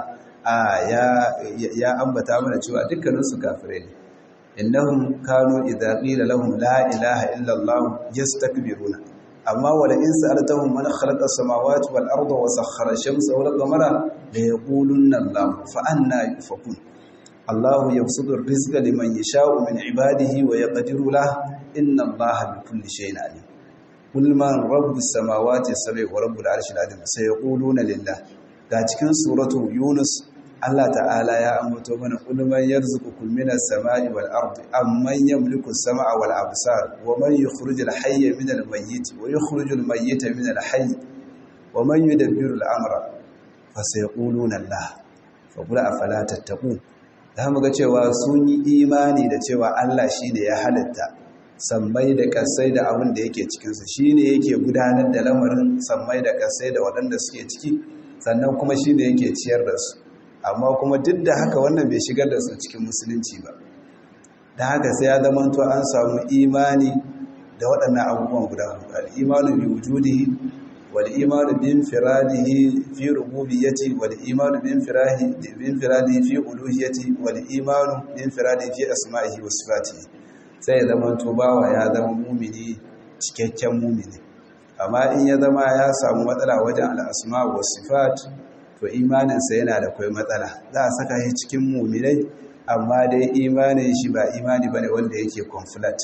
Speaker 1: ya ya ambata mana cewa dukkanin su kafirai ne innahum kanu idza qila lahum la ilaha illa Allah yastakbiruna amma wala in sa'altahum man khalaqa as-samawati wal arda wa sakhkhara ash-shamsa wal qamara la yaqulunna Allah fa anna yufakun Allah yabsutu ar-rizqa liman yasha'u min ibadihi wa yaqdiru lahu inna Allah bikulli shay'in alim qul man rabbus samawati as-sab'i wa rabbul arshil azim sayaquluna lillah ga cikin suratu yunus Allah ta'ala ya ambato mana ulman yarzuqukum minas sama'i wal ardi amman yamliku as-sama'a wal absar wa man yukhrijul hayya minal mayyit wa yukhrijul mayyita minal hayy wa man yudabbiru al-amra fa sayaquluna Allah fa qul afala tattaqun da mu ga cewa sun yi imani da cewa Allah shine ya halitta sammai da kasai da abin da yake cikin su shine yake gudanar da lamarin sammai da kasai da waɗanda suke ciki sannan kuma shine yake ciyar da su amma kuma duk da haka wannan bai shigar da su cikin musulunci ba da haka sai ya zama to an samu imani da waɗannan abubuwan guda huɗu al-imanu bi wujudihi wal imanu bi infiradihi fi rububiyyati wal imanu bi infirahi bi infiradihi fi uluhiyyati wal imanu bi infiradihi fi asma'ihi wa sifatihi sai ya zama to bawa ya zama mumini cikakken mumini amma in ya zama ya samu matsala wajen al-asma' wa sifat to imaninsa yana da kwai matsala za a saka shi cikin muminai amma dai imanin shi ba imani ba ne wanda yake conflict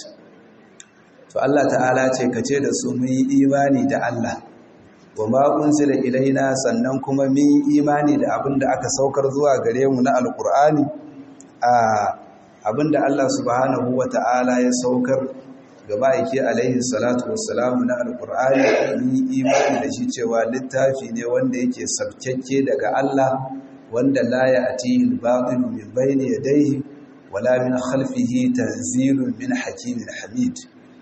Speaker 1: to Allah ta'ala ce ka ce da su mun yi imani da Allah wa ma unzila ilaina sannan kuma mun yi imani da abin da aka saukar zuwa gare mu na alkur'ani a abin da Allah subhanahu wa ta'ala ya saukar gaba yake alaihi salatu wassalamu na alkur'ani ni imani da shi cewa littafi ne wanda yake sabkakke daga Allah wanda la ya'tihi al-batil min bayni yadayhi wala min khalfihi tanzilun min hakimin hamid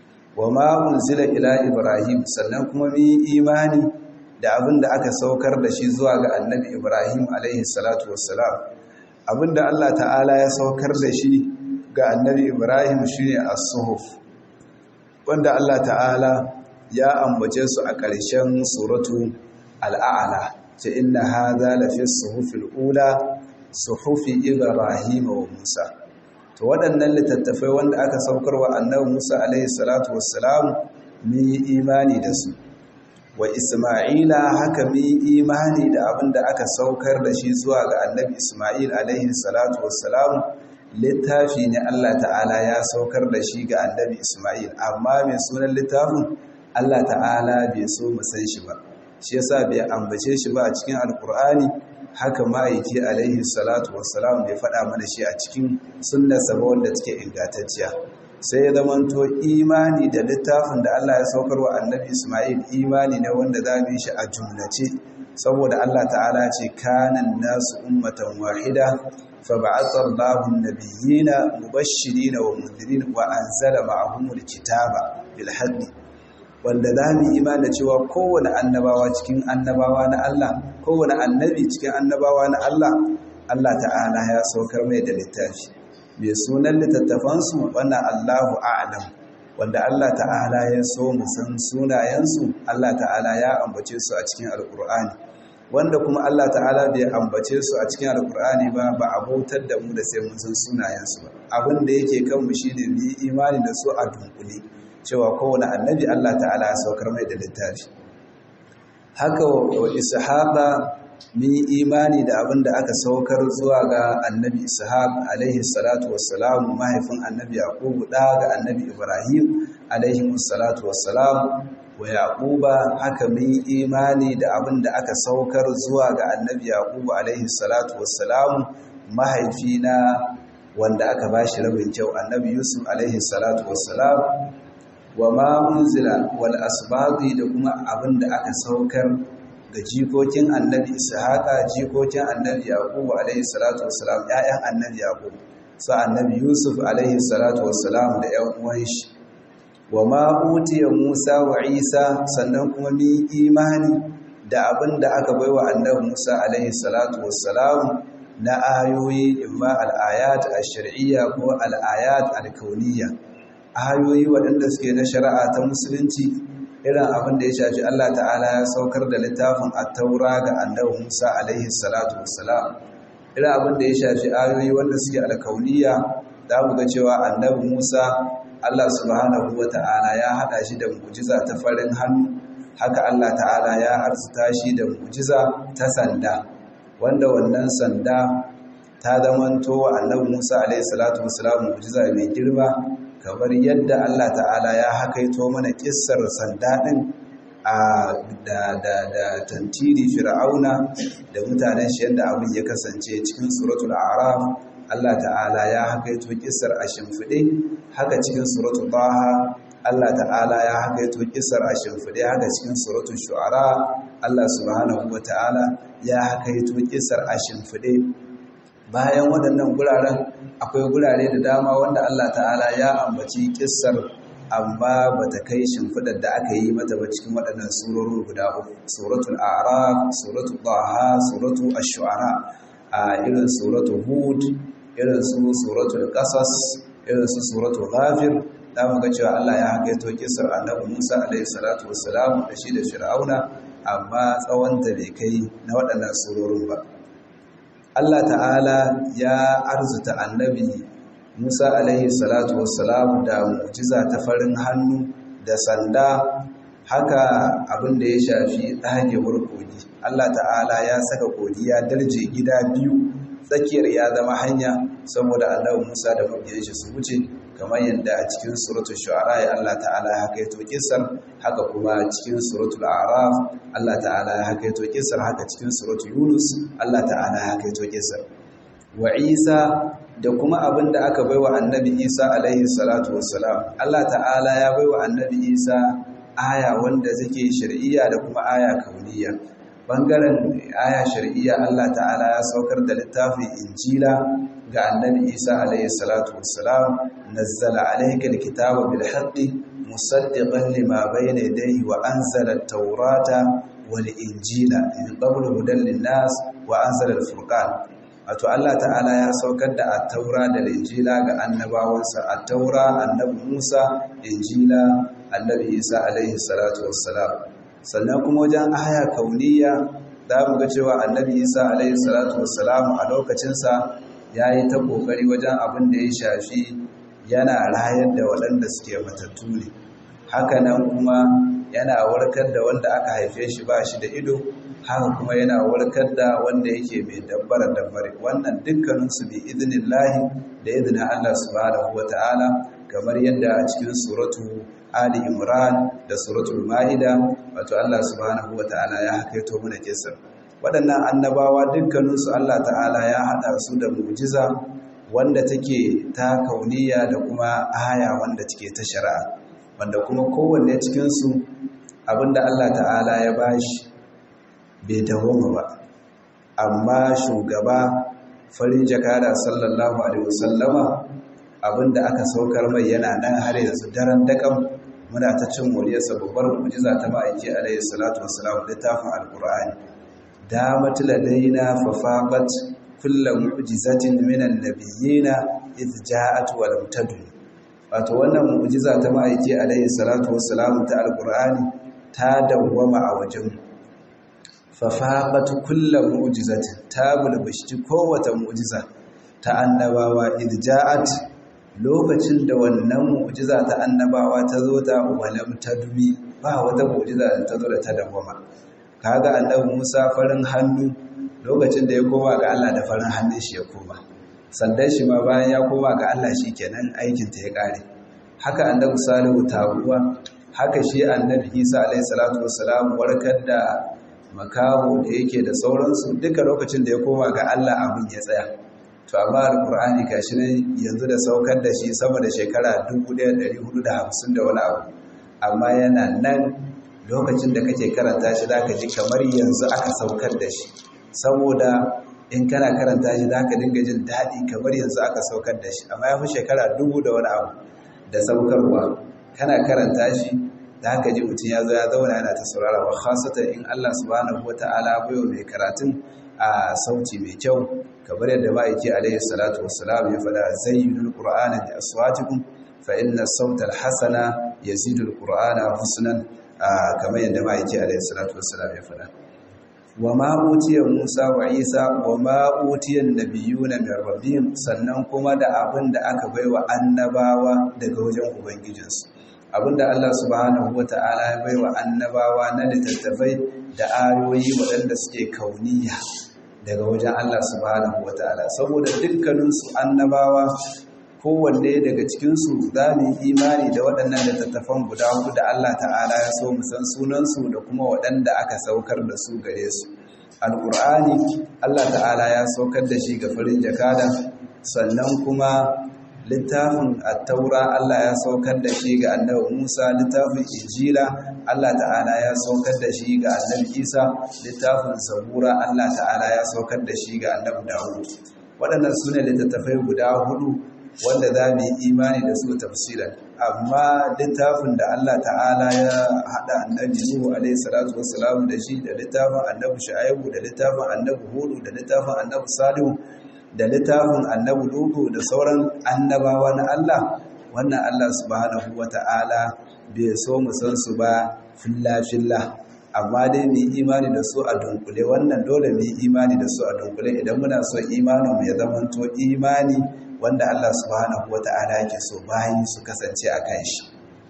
Speaker 1: wama unzila ila ibrahim sannan kuma mi imani da abin da aka saukar da shi zuwa ga annabi ibrahim alaihi salatu wassalam abinda Allah ta'ala ya saukar da shi ga annabi ibrahim shine as-suhuf wanda Allah ta'ala ya ambace su a ƙarshen suratu al'a'ala ce inna hadha lafi suhufil ula suhufi ibrahim wa musa to waɗannan littattafai wanda aka saukar wa annabi musa alaihi salatu wassalam mun yi imani da su wa isma'ila haka mun yi imani da abin da aka saukar da shi zuwa ga annabi isma'il alaihi salatu wassalam littafi ne Allah ta'ala ya saukar da shi ga annabi Ismail amma mai sunan littafin Allah ta'ala bai so mu san shi ba shi yasa bai ambace shi ba a cikin alkur'ani haka ma'aiki alaihi salatu wassalam bai faɗa mana shi a cikin sunnarsa ba wanda take ingantacciya sai ya zamanto imani da littafin da Allah ya saukar wa annabi Ismail imani ne wanda za mu yi shi a jumlace saboda Allah ta'ala ce kanan nasu ummatan wahida فبعث الله النبيين مبشرين ومنذرين وأنزل معهم الكتاب بالحق wanda za mu imani cewa kowane annabawa cikin annabawa na Allah kowane annabi cikin annabawa na Allah Allah ta'ala ya saukar mai da littafi mai sunan littattafansu wannan Allahu a'lam wanda Allah ta'ala ya so mu san sunayensu Allah ta'ala ya ambace su a cikin alkur'ani wanda kuma Allah ta'ala bai ambace su a cikin alkur'ani ba ba a bautar da mu da sai mun san sunayensu ba abin da yake kan mu shine mu yi imani da su a dunkule cewa kowane annabi Allah ta'ala ya saukar mai da littafi haka wa ishaqa mun yi imani da abin da aka saukar zuwa ga annabi ishaq alaihi salatu wassalam mahaifin annabi yaqub da ga annabi ibrahim alaihi salatu wassalam wa yaquba haka mun yi imani da abin da aka saukar zuwa ga annabi yaqub alaihi salatu wassalam mahaifina wanda aka bashi rabin kyau annabi yusuf alaihi salatu wassalam wa ma unzila wal asbaqi da kuma abin da aka saukar ga jikokin annabi ishaqa jikokin annabi yaqub alaihi salatu wassalam ƴaƴan annabi yaqub sa annabi yusuf alaihi salatu wassalam da ƴan uwan shi wa ma utiya musa wa isa sannan kuma mi imani da abin da aka baiwa annabi musa alaihi salatu wassalam na ayoyi imma al-ayat ash-shar'iyya ko al-ayat al-kauniyya ayoyi waɗanda suke na shari'a ta musulunci irin abin da ya shafi Allah ta'ala ya saukar da littafin at-taura ga annabi Musa alaihi salatu wassalam irin abin da ya shafi ayoyi wanda suke alkauniya za mu ga cewa annabi Musa Allah subhanahu wata'ala ya hada shi da mu'jiza ta farin hannu haka Allah ta'ala ya arzuta shi da mu'jiza ta sanda wanda wannan sanda ta zamanto wa annabi Musa alaihi salatu wassalam mu'jiza mai girma kamar yadda Allah ta'ala ya hakaito mana kissar sanda din a da da da tantiri fir'auna da mutanen shi yadda abin ya kasance cikin suratul a'raf Allah ta'ala ya hakaito kissar a shimfide haka cikin suratul taha Allah ta'ala ya hakaito kissar a shimfide haka cikin suratul shu'ara Allah subhanahu wata'ala ya hakaito kissar a shimfide bayan waɗannan guraren akwai gurare da dama wanda Allah ta'ala ya ambaci kissar amma ba ta kai shimfidar da aka yi mata ba cikin waɗannan surorin guda uku suratul a'raf suratul taha suratul ash-shu'ara a irin suratul hud irin su suratul qasas irin su suratul ghafir da mu ga cewa Allah ya hakaito kissar annabi Musa alaihi salatu wassalam da shi da Fir'auna amma tsawon ta bai kai na waɗannan surorin ba Allah ta'ala ya arzuta annabi Musa alaihi salatu wassalam da mu'jiza ta farin hannu da sanda haka abin da ya shafi ɗagewar kogi Allah ta'ala ya saka kogi ya darje gida biyu tsakiyar ya zama hanya saboda annabi Musa da mabiyan shi su wuce kamar yadda a cikin suratul shu'ara ya Allah ta'ala ya hakaito kissar haka kuma cikin suratul a'raf Allah ta'ala ya hakaito kissar haka cikin suratul yunus Allah ta'ala ya hakaito kissar wa Isa da kuma abin da aka baiwa annabi Isa alaihi salatu wassalam Allah ta'ala ya baiwa annabi Isa aya wanda take shar'iyya da kuma aya kauniyya bangaren aya shar'iyya Allah ta'ala ya saukar da littafin injila ga annabi Isa alaihi salatu wassalam nazzala alayka alkitaba bil haqqi musaddiqan lima bayna yadayhi wa anzala at-taurata wal injila min qablu hudan lin-nas wa anzala al-furqan wato Allah ta'ala ya saukar da at-taura da injila ga annabawansa at-taura annabi Musa injila annabi Isa alaihi salatu wassalam sannan kuma wajen aya kauniya za mu ga cewa annabi Isa alaihi salatu wassalam a lokacinsa ya yi ta ƙoƙari wajen abin da ya shafi yana rayar da waɗanda suke matattu ne hakanan kuma yana warkar da wanda aka haife shi ba shi da ido haka kuma yana warkar da wanda yake mai dabbara dabbare wannan dukkaninsu bi izinin lahi da izinin Allah subhanahu wata'ala kamar yadda a cikin suratu Ali Imran da suratul Ma'ida wato Allah subhanahu wata'ala ya hakaito mana kisar waɗannan annabawa dukkaninsu Allah ta'ala ya haɗa su da mu'jiza wanda take ta kauniya da kuma aya wanda take ta shari'a wanda kuma kowanne cikinsu abinda Allah ta'ala ya bashi bai dawoma ba amma shugaba farin jakada sallallahu alaihi wasallama abinda aka saukar mai yana nan har yanzu daren dakan muna ta cin moriyarsa babbar mu'jiza ta ma'aiki alaihi salatu wassalam littafin alqur'ani damat ladaina fafaqat kullu mu'jizatin minan nabiyina idh ja'at wa lam tadun wato wannan mu'jiza ta ma'aiki alaihi salatu wassalamu ta alqur'ani ta dawwama a wajen fa faqat kullu mu'jizatin ta bulbushi kowace mu'jiza ta annabawa idja'at lokacin da wannan mu'jiza ta annabawa ta zo ta walam tadmi ba wata mu'jiza da ta zo da ta dawwama kaga annabi Musa farin hannu lokacin da ya koma ga Allah da farin hannun shi ya koma sandan shi ma bayan ya koma ga Allah shi kenan aikin ta ya kare haka annabi Salihu taguwa haka shi annabi Isa alaihi salatu wassalam warkar da makaho da yake da sauransu duka lokacin da ya koma ga Allah abin ya tsaya to amma alqur'ani gashi ne yanzu da saukar da shi sama da shekara 1450 da wani abu amma yana nan lokacin da kake karanta shi zaka ji kamar yanzu aka saukar da shi saboda in kana karanta shi zaka dinga jin daɗi kamar yanzu aka saukar da shi amma ya fi shekara dubu da wani abu da saukarwa kana karanta shi zaka ji mutum ya zo ya zauna yana ta saurara wa khasatan in Allah subhanahu wata'ala bayo mai karatun a sauti mai kyau kamar yadda ma'aiki alaihi salatu wassalam ya faɗa zayyinul qur'ana bi aswatikum fa inna sautal hasana yazidul qur'ana husnan kamar yadda ma'aiki alaihi salatu wassalam ya faɗa wa ma utiya Musa wa Isa wa ma utiya nabiyuna min rabbihim sannan kuma da abin da aka baiwa annabawa daga wajen ubangijinsu abinda Allah subhanahu wata'ala ya baiwa annabawa na littattafai da ayoyi waɗanda suke kauniya daga wajen Allah subhanahu wata'ala saboda dukkaninsu annabawa kowanne daga cikinsu za mu yi imani da waɗannan littattafan guda hudu da Allah ta'ala ya so mu san sunansu da kuma waɗanda aka saukar da su gare su alƙur'ani Allah ta'ala ya saukar da shi ga farin jakada sannan kuma littafin attaura Allah ya saukar da shi ga annabi Musa littafin injila Allah ta'ala ya saukar da shi ga annabi Isa littafin zabura Allah ta'ala ya saukar da shi ga annabi Dawud waɗannan sune littattafai guda hudu wanda za mu yi imani da su tafsiran amma littafin da Allah ta'ala ya haɗa annabi Nuhu alaihi salatu wassalam da shi da littafin annabi Shu'aibu da littafin annabi Hudu da littafin annabi Salihu da littafin annabi Lutu da sauran annabawa na Allah wannan Allah subhanahu wata'ala bai so mu san su ba filla filla amma dai mu yi imani da su a dunkule wannan dole mu yi imani da su a dunkule idan muna so imanin mu ya zamanto imani wanda Allah subhanahu wa ta'ala yake so bayan su kasance a kan shi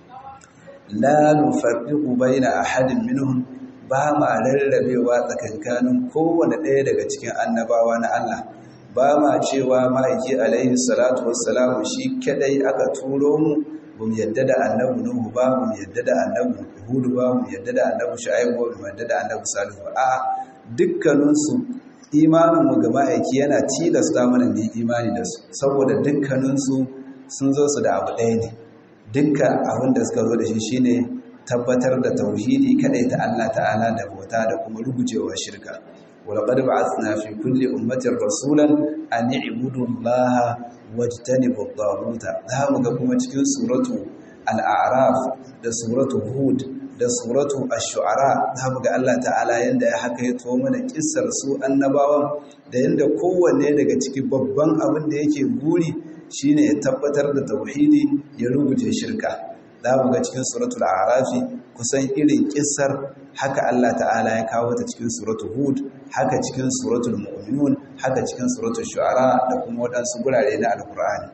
Speaker 1: la nufarriqu baina ahadin minhum ba ma rarrabewa tsakankanin kowane ɗaya daga cikin annabawa na Allah ba ma cewa ma'aiki alaihi salatu wassalamu shi kadai aka turo mu bum yadda da annabi nuhu ba bum yadda da annabi hudu ba bum yadda da annabi shu'aib ba bum yadda da annabi salihu ba a dukkaninsu imaninmu ga ma'aiki yana tilasta mana mu imani da su saboda dukkaninsu sun zo su da abu ɗaya ne dukkan abin da suka zo da shi shine tabbatar da tauhidi kadai ta Allah ta'ala da bauta da kuma rugujewa shirka walaqad ba'athna fi kulli ummatin rasulan an i'budu Allah wajtanibu at-taghut za mu ga kuma cikin suratu al-a'raf da suratu hud da suratu ash-shu'ara zamu ga Allah ta'ala yanda ya hakaito mana kissar su annabawan da yanda kowanne daga cikin babban abin da yake guri shine ya tabbatar da tauhidi ya rubuce shirka zamu ga cikin suratul a'rafi kusan irin kissar haka Allah ta'ala ya kawo ta cikin suratul hud haka cikin suratul mu'minun haka cikin suratul shu'ara da kuma wadansu gurare na alqur'ani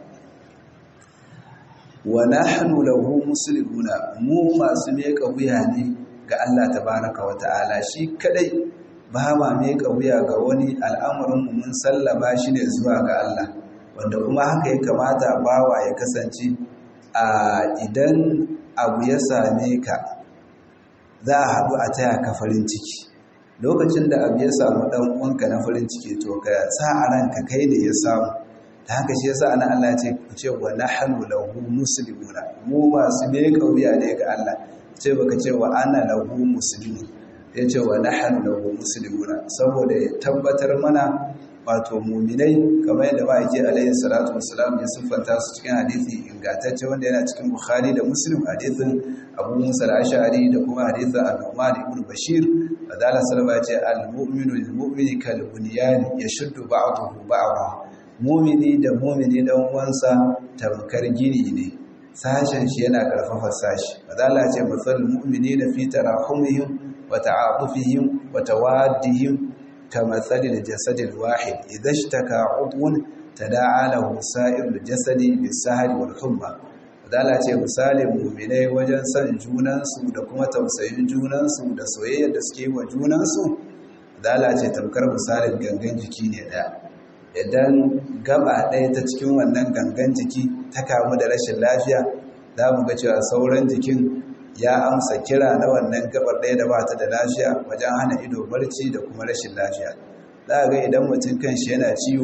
Speaker 1: wa nahnu lahu muslimuna mu masu meka wuya ne ga Allah tabaraka wa ta'ala shi kadai ba ma meka wuya ga wani al'amarin mu mun sallama shi ne zuwa ga Allah wanda kuma haka ya kamata bawa ya kasance a idan abu ya same ka za a haɗu a taya ka farin ciki lokacin da abu ya samu ɗan uwanka na farin ciki to ka sa a ranka kai ne ya samu da haka shi yasa ana Allah ce ku ce wa nahnu lahu muslimuna mu masu me kauya ne ga Allah ce baka ce wa ana lahu muslimun ya ce wa nahnu lahu muslimuna saboda ya tabbatar mana wato muminai kamar yadda ba yake alaihi salatu wassalam ya siffanta su cikin hadisi ingantacce wanda yana cikin bukhari da muslim hadisin abu musa al-ash'ari da kuma hadisin al-nu'man ibn bashir fadala sallama ya ce al-mu'minu lil-mu'mini kal bunyan yashuddu ba'dahu ba'dahu mumini da mumini dan uwansa tamkar gini ne sashen shi yana karfafa sashi madalla ce matsalin mu'mini na fi tarahumihim wa ta'atufihim wa tawaddihim ka matsalin jasadil wahid idan shtaka udwun tada'a lahu sa'ir jasadi bis-sahri wal humma madalla ce misalin mu'minai wajen son junansu da kuma tausayin junansu da soyayyar da suke wa junansu madalla ce tamkar misalin gangan jiki ne daya idan gaba ɗaya ta cikin wannan gangan jiki ta kamu da rashin lafiya za mu ga cewa sauran jikin ya amsa kira na wannan gabar ɗaya da ba ta da lafiya wajen hana ido barci da kuma rashin lafiya za a ga idan mutum kan shi yana ciwo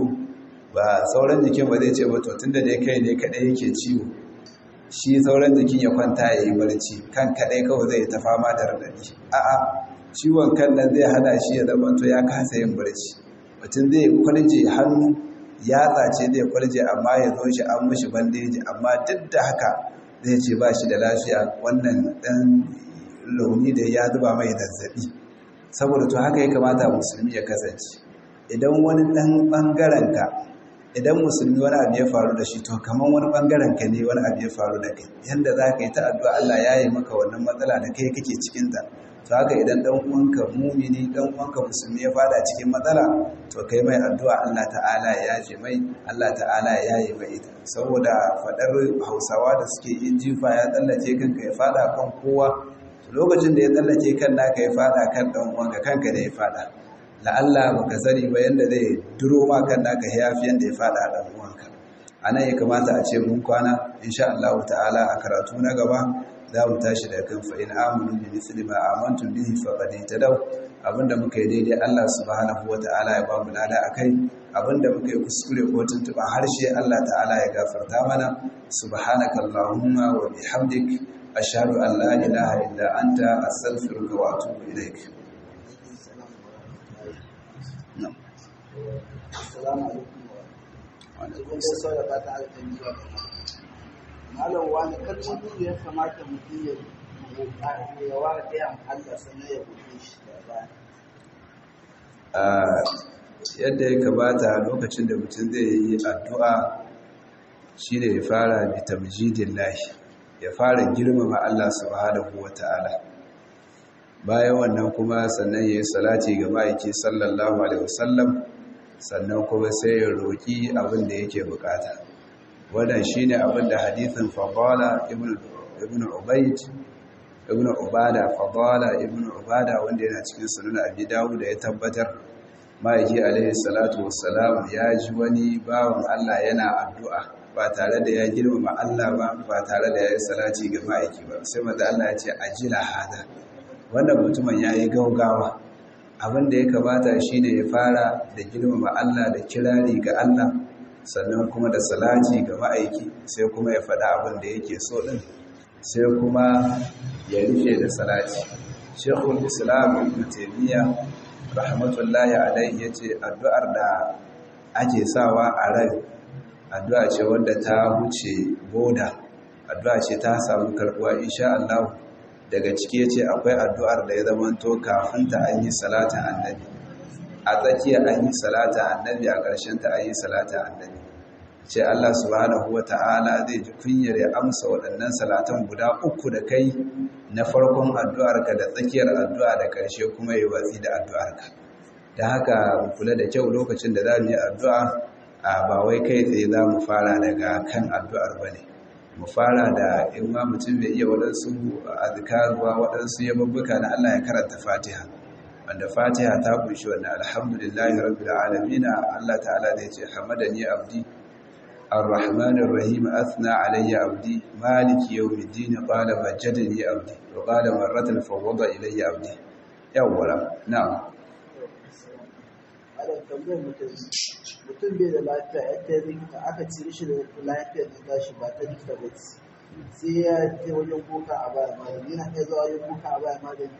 Speaker 1: ba sauran jikin ba zai ce ba to tun da dai kai ne kaɗai yake ciwo shi sauran jikin ya kwanta ya yi barci kan kaɗai kawai zai ta fama da raɗaɗi a'a ciwon kan nan zai hana shi ya zama to ya kasa yin barci mutum zai kwalje hannu yatsa ce zai kwalje amma ya zo shi an mushi bandeji amma duk da haka zai ce ba shi da lafiya wannan ɗan launi da ya zuba mai zazzaɓi saboda to haka ya kamata musulmi ya kasance idan wani ɗan ɓangaren ka idan musulmi wani abu ya faru da shi to kamar wani ɓangaren ka ne wani abu ya faru da kai yanda za ka yi ta addu'a Allah ya yi maka wannan matsala da kai kake cikinta to haka idan dan uwanka mumini dan uwanka musulmi ya fada cikin matsala to kai mai addu'a Allah ta'ala ya yaje mai Allah ta'ala ya yaye mai ita saboda fadar Hausawa da suke yin jifa ya tsallace kanka ya fada kan kowa lokacin da ya tsallace kan naka ya fada kan dan uwanka kanka da ya fada la'alla baka sani ba yanda zai duro ma kan naka yafi yanda ya fada dan uwanka anan ya kamata a ce mun kwana insha Allah ta'ala a karatu na gaba za mu tashi da kan fa'in amunu bi misli ma amantum bihi faqad tadaw abinda muka yi daidai Allah subhanahu wata'ala ya ba mu lada akai abinda muka yi kuskure ko tuntuba harshe Allah ta'ala ya gafarta mana subhanaka allahumma wa bihamdik ashhadu an la ilaha illa anta astaghfiruka wa atubu ilaik
Speaker 3: Assalamu alaikum. Sai da fata alƙalmi zuwa malam wani kalmomi da ya kamata mutum ya ya wa ɗayan Allah sannan ya buɗe shi da
Speaker 1: ba. Yadda ya kamata lokacin da mutum zai yi addu'a shi ne ya fara bi tamjidin lahi, ya fara girmama Allah subhanahu wa ta'ala. Bayan wannan kuma sannan ya yi salati ga ma'aiki sallallahu Alaihi wasallam sannan kuma sai ya roƙi abin da yake bukata. wannan shine abin da hadithin fadala ibn ubayd ibn ubada fadala ibn ubada wanda yana cikin sunan abi dawud da ya tabbatar ma'aiki alaihi salatu wassalam ya ji wani bawan Allah yana addu'a ba tare da ya girmama Allah ba ba tare da ya yi salati ga ma'aiki ba sai maza Allah ya ce ajila hada wannan mutumin ya yi gaugawa abin da ya kamata shine ya fara da girmama Allah da kirari ga Allah sannan kuma da salati ga ma'aiki sai kuma ya faɗa abin da yake so ɗin sai kuma ya rufe da salati shekul islam ibn taimiyya rahmatullahi alaihi ya ce addu'ar da ake sawa a rai addu'a ce wadda ta wuce boda addu'a ce ta samu karɓuwa insha Allah daga ciki ce akwai addu'ar da ya zamanto kafin ta an yi salatin annabi a tsakiya an yi salata annabi a ƙarshen ta an yi salata annabi ce Allah subhanahu wa ta'ala zai ji kunyar ya amsa waɗannan salatan guda uku da kai na farkon addu'arka da tsakiyar addu'a da ƙarshe kuma yi watsi da addu'arka da haka mu kula da kyau lokacin da za mu yi addu'a a ba wai kai tsaye za mu fara daga kan addu'ar ba ne mu fara da in ma mutum bai iya waɗansu azkaruwa waɗansu yababbuka na Allah ya karanta fatiha wanda fatiha ta kunshi wannan alhamdulillahi rabbil alamin Allah ta'ala zai ce hamadani abdi الرحمن الرحيم أثنى علي عبدي مالك يوم الدين قال مجدني عبدي وقال مرة فوض إلي عبدي يولا نعم
Speaker 3: mutum bai da lafiya yadda likita aka ci shi da lafiyar da tashi ba ta likita ba sai ya je wajen kuka a baya magani yana kai zuwa wajen kuka a baya magani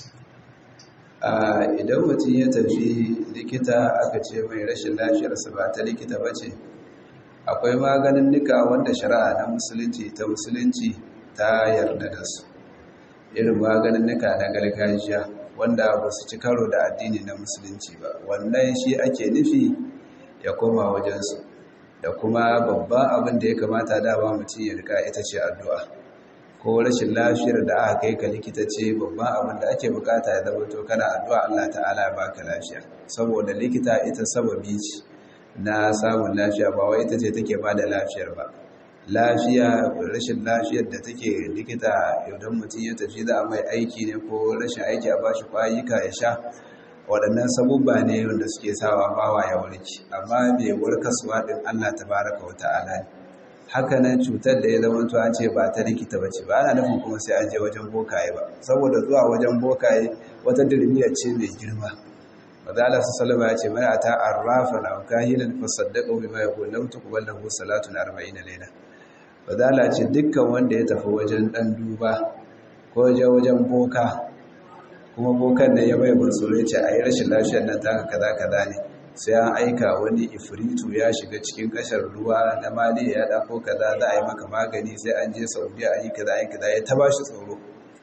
Speaker 1: idan mutum ya tafi likita aka ce mai rashin lafiyarsa ba ta likita ba ce akwai maganin nika wanda shari'a na musulunci ta musulunci ta yarda da su irin maganin nika na gargajiya wanda ba su ci karo da addini na musulunci ba wannan shi ake nufi ya koma wajensu da kuma babban abin da ya kamata dama mutum ya rika ita ce addu'a ko rashin lafiyar da aka kai ka likita ce babban abin da ake bukata ya zama to kana addu'a Allah ta'ala ya baka lafiya saboda likita ita sababi ce na samun lafiya ba wai ita ce take ba da lafiyar ba lafiya rashin lafiyar da take likita idan mutum ya tafi za a mai aiki ne ko rashin aiki a bashi kwayuka ya sha waɗannan sabubba ne wanda suke sawa bawa ya warke amma mai warkaswa ɗin Allah tabaraka wa ta'ala ne haka nan cutar da ya zama to an ce ba ta likita ba ce ba ana nufin kuma sai an je wajen bokaye ba saboda zuwa wajen bokaye wata dirmiya ce mai girma Mazala su salama ya ce mai a ta arrafa na kahilan fasaddaka bi mai kullum tuqbal lahu salatun 40 layla Mazala ce dukkan wanda ya tafi wajen dan duba ko wajen wajen boka kuma bokan da ya bai mansuro ya ce a yi rashin lafiyar nan taka kaza kaza ne sai an aika wani ifritu ya shiga cikin kashar ruwa na mali ya dako kaza za a yi maka magani sai an je saudiya a yi kaza a yi kaza ya ta bashi tsoro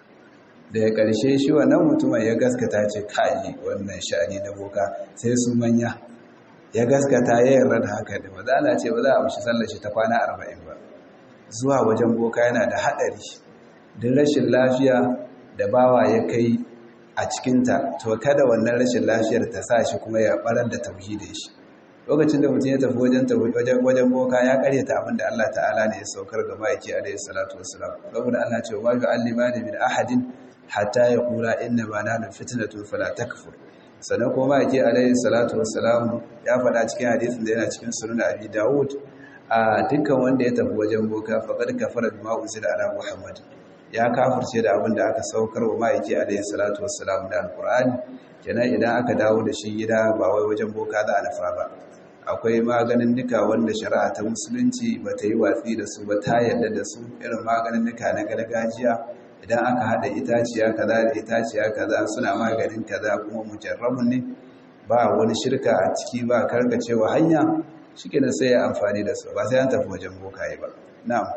Speaker 1: da ya karshe shi wannan mutumin ya gaskata ce kayi wannan sha'ani na boka sai su manya ya gaskata ya yarda da haka da maza ana ce ba za a mishi sallar shi ta kwana arba'in ba zuwa wajen boka yana da haɗari duk rashin lafiya da bawa ya kai a cikinta to kada wannan rashin lafiyar ta sa shi kuma ya barar da tauhidin shi lokacin da mutum ya tafi wajen wajen boka ya karyata abin da Allah ta'ala ne ya saukar ga ma'aiki alaihi salatu wassalam saboda Allah ce wa yu'allimani min ahadin hatta yaqula inna ma nahnu fitnatun fala takfur sannan kuma ma'aiki alaihi salatu wassalam ya faɗa cikin hadisin da yana cikin sunan abi dawud a dukkan wanda ya tafi wajen boka faqad kafara bima unzila ala muhammad ya kafirce da abin da aka saukar wa ma'aiki alaihi salatu wassalam da alqur'ani kenan idan aka dawo da shi gida ba wai wajen boka za a nufa ba akwai maganin nika wanda shari'a ta musulunci ba ta yi watsi da su ba ta yarda da su irin maganin nika na gargajiya idan aka haɗa itaciya kaza da itaciya kaza suna maganin kaza kuma mujarrabun ne ba wani shirka a ciki ba karkacewa hanya shi kenan sai ya amfani da su ba sai an tafi wajen bokaye ba na'am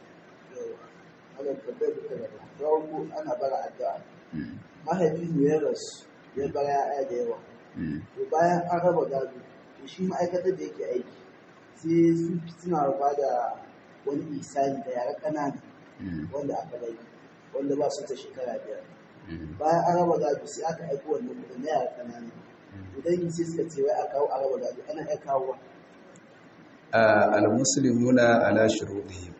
Speaker 3: ana bara addu'a mahaifin ya rasu ya bara ya'ya da yawa to bayan an raba gado to shi ma'aikatar da yake aiki sai su suna rufa da wani isani da yara ƙanana wanda aka bai wanda ba su ta shekara biyar bayan an raba gado sai aka aiko wannan kuɗin na yara ƙanana idan sai suka ce wai a kawo a raba gado ana iya kawo
Speaker 1: al-muslimuna ala shuruɗihim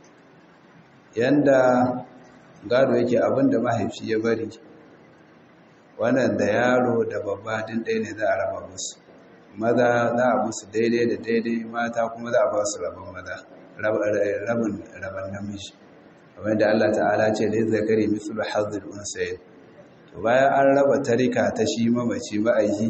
Speaker 1: yanda gado yake abinda mahaifi ya bari wannan da yaro da babba din ɗaya ne za a raba musu maza za a musu daidai da daidai mata kuma za a ba su rabin maza rabin rabin namiji kamar da Allah ta'ala ce da zakari mislu hazzul unsayin to bayan an raba tarika ta shi mamaci ma'aiki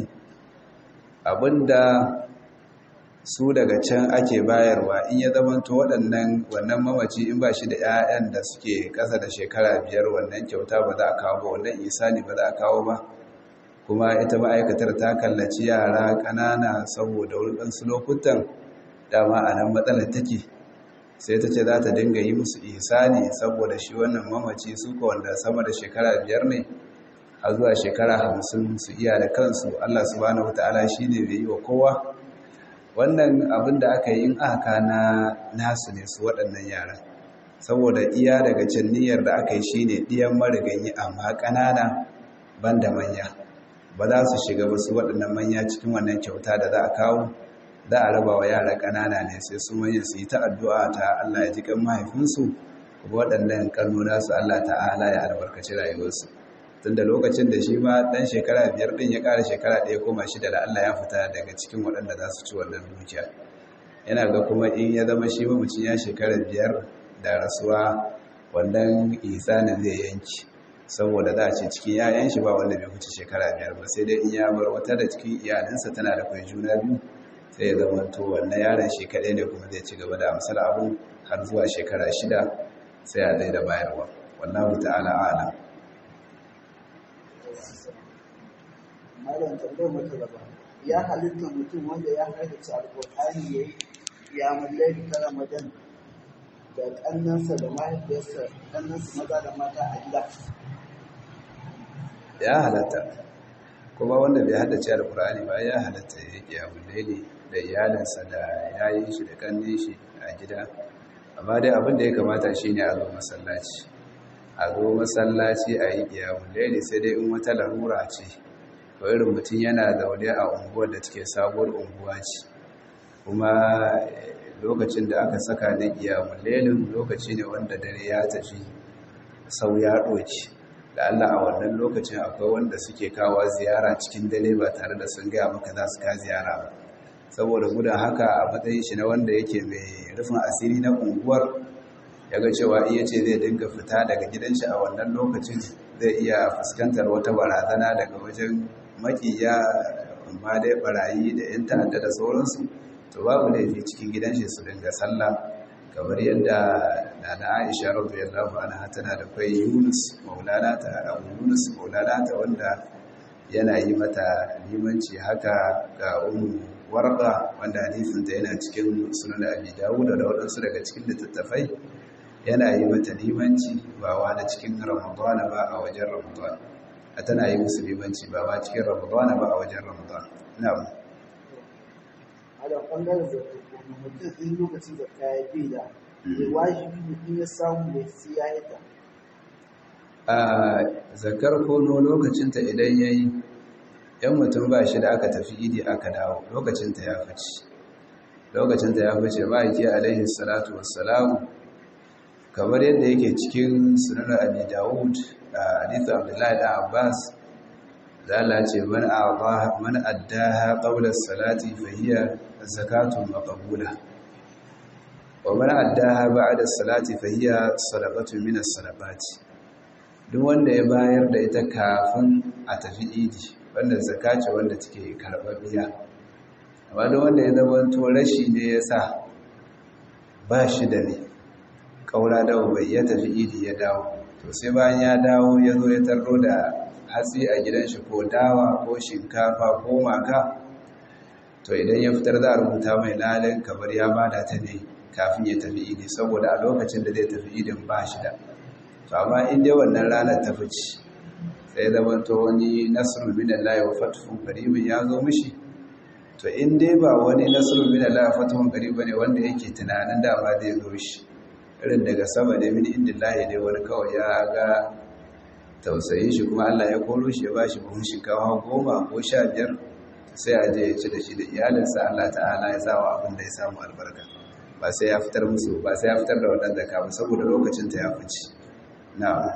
Speaker 1: abinda su daga can ake bayarwa in ya zamanto waɗannan wannan mamaci in ba shi da 'ya'yan da suke ƙasa da shekara biyar wannan kyauta ba za a kawo ba wannan isani ba za a kawo ba kuma ita ma'aikatar ta kallaci yara ƙanana saboda waɗansu lokutan dama a nan matsalar take sai ta ce za ta dinga yi musu isani saboda shi wannan mamaci su ka wanda sama da shekara biyar ne a zuwa shekara hamsin su iya da kansu allah subhanahu ta'ala shi ne bai yi wa kowa wannan abin da aka yi in aka na nasu ne su waɗannan yaran saboda iya daga can niyyar da aka yi shi ne ɗiyan mariganyi amma ƙanana ban da manya ba za su shiga ba su waɗannan manya cikin wannan kyauta da za a kawo za a raba wa yara ƙanana ne sai su manyan su yi ta addu'a ta Allah ya ji kan mahaifinsu kuma waɗannan ƙannuna su Allah ta'ala ya albarkaci rayuwarsu tunda lokacin da shi ma ɗan shekara biyar ɗin ya ƙara shekara ɗaya koma shida da Allah ya fita daga cikin waɗanda za su ci wannan dukiya yana ga kuma in ya zama shi mamacin ya shekara biyar da rasuwa wannan isanin zai yanki saboda za a ce cikin yayan shi ba wanda bai wuce shekara biyar ba sai dai in ya bar wata da cikin iyalinsa tana da kwai juna biyu sai ya zama to wannan yaron shi kaɗai ne kuma zai ci gaba da amsar abun har zuwa shekara shida sai a daida bayarwa wallahu ta'ala a'lam
Speaker 3: malam tambayar mata gaba ya halitta mutum wanda ya haddace alƙur'ani ya yi ya mallaki ta ramadan da ƙannansa da mahaifiyarsa ƙannansa maza da mata a gida
Speaker 1: ya halatta kuma wanda bai haddace alkur'ani ba ya halatta ya kiyamun laili da iyalinsa da yayin shi da kannin shi a gida amma dai abin da ya kamata shine a zo masallaci a zo masallaci a yi kiyamun laili sai dai in wata larura ce to irin mutum yana zaune a unguwar da take sabuwar unguwa ce kuma lokacin da aka saka na kiyamun lailin lokaci ne wanda dare ya tafi sau ya ɗoci da Allah a wannan lokacin akwai wanda suke kawo ziyara cikin dare ba tare da sun gaya maka za su ka ziyara ba saboda gudun haka a matsayin shi na wanda yake mai rufin asiri na unguwar ya ga cewa iya ce zai dinga fita daga gidan shi a wannan lokacin zai iya fuskantar wata barazana daga wajen makiya amma dai barayi da 'yan ta'adda da sauransu to babu laifi cikin gidan shi su dinga sallah kamar yadda nana Aisha radiyallahu anha tana da kai Yunus maulana ta Abu Yunus maulana ta wanda yana yi mata limanci haka ga Ummu Warqa wanda hadisin ta yana cikin Sunan Abi Dawud da wadansu daga cikin littattafai yana yi mata limanci ba wa da cikin Ramadan ba a wajen Ramadan tana yi musu limanci ba ba cikin Ramadan ba a wajen Ramadan na'am
Speaker 3: a da ɓangaren zartuku mutum in lokacin da kaya bi da ya wajibi mutum ya samu mai siya ita
Speaker 1: a zakar kono lokacinta idan ya yi ‘yan mutum ba shi da aka tafi idi aka dawo lokacinta ya fice lokacinta ya fice ba yake alaihi salatu wassalamu kamar yadda yake cikin sunan abi dawud a hadithu abdullahi da abbas zala ce man addaha qawla salati fa hiya zakatun maqbula wa man addaha ba'da salati fa hiya sadaqatun min as-sadaqati duk wanda ya bayar da ita kafin a tafi idi wanda zakace wanda take karbabiya amma duk wanda ya zama to rashi ne yasa ba shi da ne kaura dawo bai ya tafi idi ya dawo to sai bayan ya dawo ya zo ya tarro da hatsi a gidan shi ko dawa ko shinkafa ko maka to idan ya fitar za a rubuta mai lalin kamar ya bada ta ne kafin ya tafi idi saboda a lokacin da zai tafi idin ba shi da to amma in dai wannan ranar ta fice sai zama to wani nasru min Allah wa fathu qaribin ya zo mishi to in dai ba wani nasru min Allah wa fathu qaribin ne wanda yake tunanin da ba zai zo shi irin daga sama da min indillahi dai wani kawai ya ga tausayin shi kuma Allah ya koro shi ya bashi buhun shinkafa goma ko sha biyar sai a je ya ci da shi da iyalinsa Allah ta'ala ya sawa abin da ya samu albarka ba sai ya fitar musu ba sai ya fitar da wannan zaka ba saboda lokacin ta ya fice na'am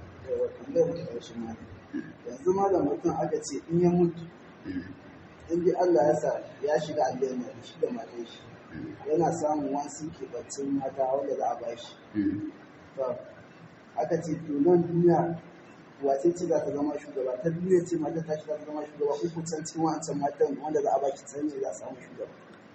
Speaker 3: yanzu ma da mutum aka ce in ya mutu in bi Allah ya sa ya shiga aljanna shi da matan shi yana samun wasu kebancin mata wanda za a bashi to aka ce to nan duniya wace ce za ta zama shugaba ta duniya ce mata ta shi za ta zama shugaba ko kusan cikin wancan matan wanda za a baki san ne za a samu shugaba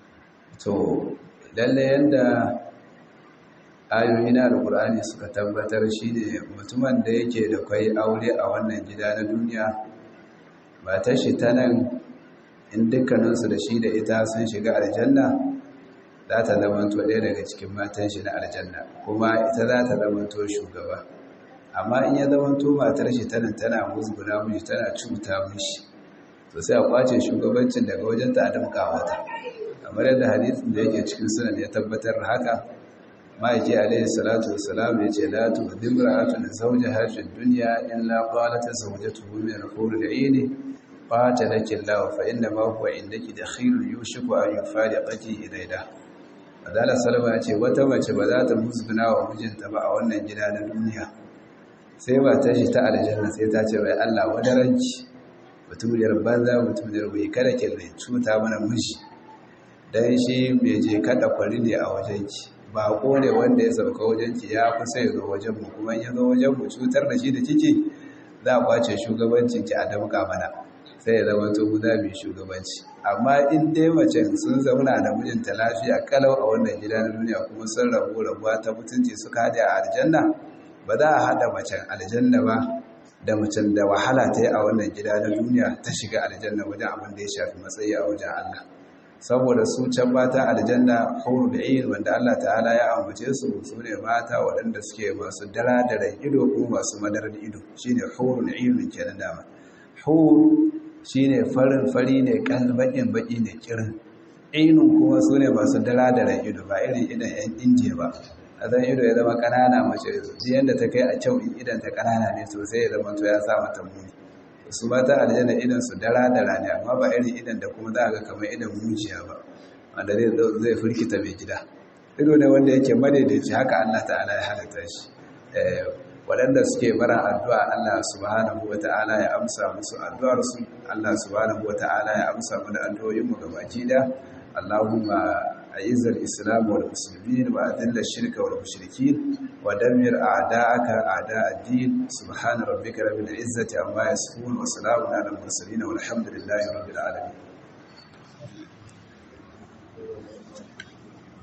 Speaker 1: to lalle yanda ayoyi na alkur'ani suka tabbatar shine mutumin da yake da kwai aure a wannan gida na duniya ba ta shi ta nan in dukkaninsu da shi da ita sun shiga aljanna za ta zamanto ɗaya daga cikin matan shi na aljanna kuma ita za ta zamanto shugaba amma in ya zamanto matar shi tana tana musguna mishi tana cuta mishi to sai a kwace shugabancin daga wajen ta adamka mata kamar yadda hadisin da yake cikin sunan ya tabbatar haka ma'aiki alaihi salatu wassalam ya ce la tu'dhim ra'atun zawjaha fi dunya illa qalat zawjatuhu min al-hur al-'ayn qatalaki Allah fa inna ma huwa indaki dakhilun yushiku an yufariqaki ilayda Adala Salama ya ce wata mace ba za ta musguna wa mijinta ba a wannan gida na duniya sai ba ta shi ta aljanna sai ta ce wai Allah wadaranki mutumiyar banza mutumiyar bai kada ke mai cuta mana miji dan shi mai je kada kwari ne a wajenki ba ko ne wanda ya sauka wajenki ya fi sai zo wajen mu kuma ya zo wajen mu cutar da shi da kike za a kwace shugabancin ki a damka mana sai ya zama to guda mai shugabanci amma in dai mace sun zauna da mijinta lafiya kalau a wannan gida na duniya kuma sun rabu rabuwa ta mutunci suka haɗe a aljanna ba za a haɗa macen aljanna ba da macen da wahala ta yi a wannan gida na duniya ta shiga aljanna wajen abin da ya shafi matsayi a wajen Allah saboda su can mata aljanna huru da iyin wanda Allah ta'ala ya ambace su su ne mata waɗanda suke masu dara da ido ko masu madarar ido shine huru da iyin kenan dama huru shine farin fari ne kalbakin baki ne kirin ainun kuma su ne masu dara-daren ido ba irin idan yan injiya ba a zan ido ya zama kanana mace ji yadda ta kai a kyau in idan ta kanana ne sosai ya zama to ya sa mata muni su mata aljanna idan su dara-dara ne amma ba irin idan da kuma za a ga kamar idan mujiya ba wanda zai firkita mai gida ido ne wanda yake madaidaici haka Allah ta'ala ya halatta shi waɗanda suke bara addu'a Allah subhanahu wa ta'ala ya amsa musu addu'arsu Allah subhanahu wa ta'ala ya amsa mu da addu'o'inmu gabaki da Allahumma أعز الإسلام والمسلمين وأذل الشرك والمشركين ودمر أعداءك أعداء الدين سبحان ربك رب العزة عما يصفون وسلام على المرسلين والحمد لله رب العالمين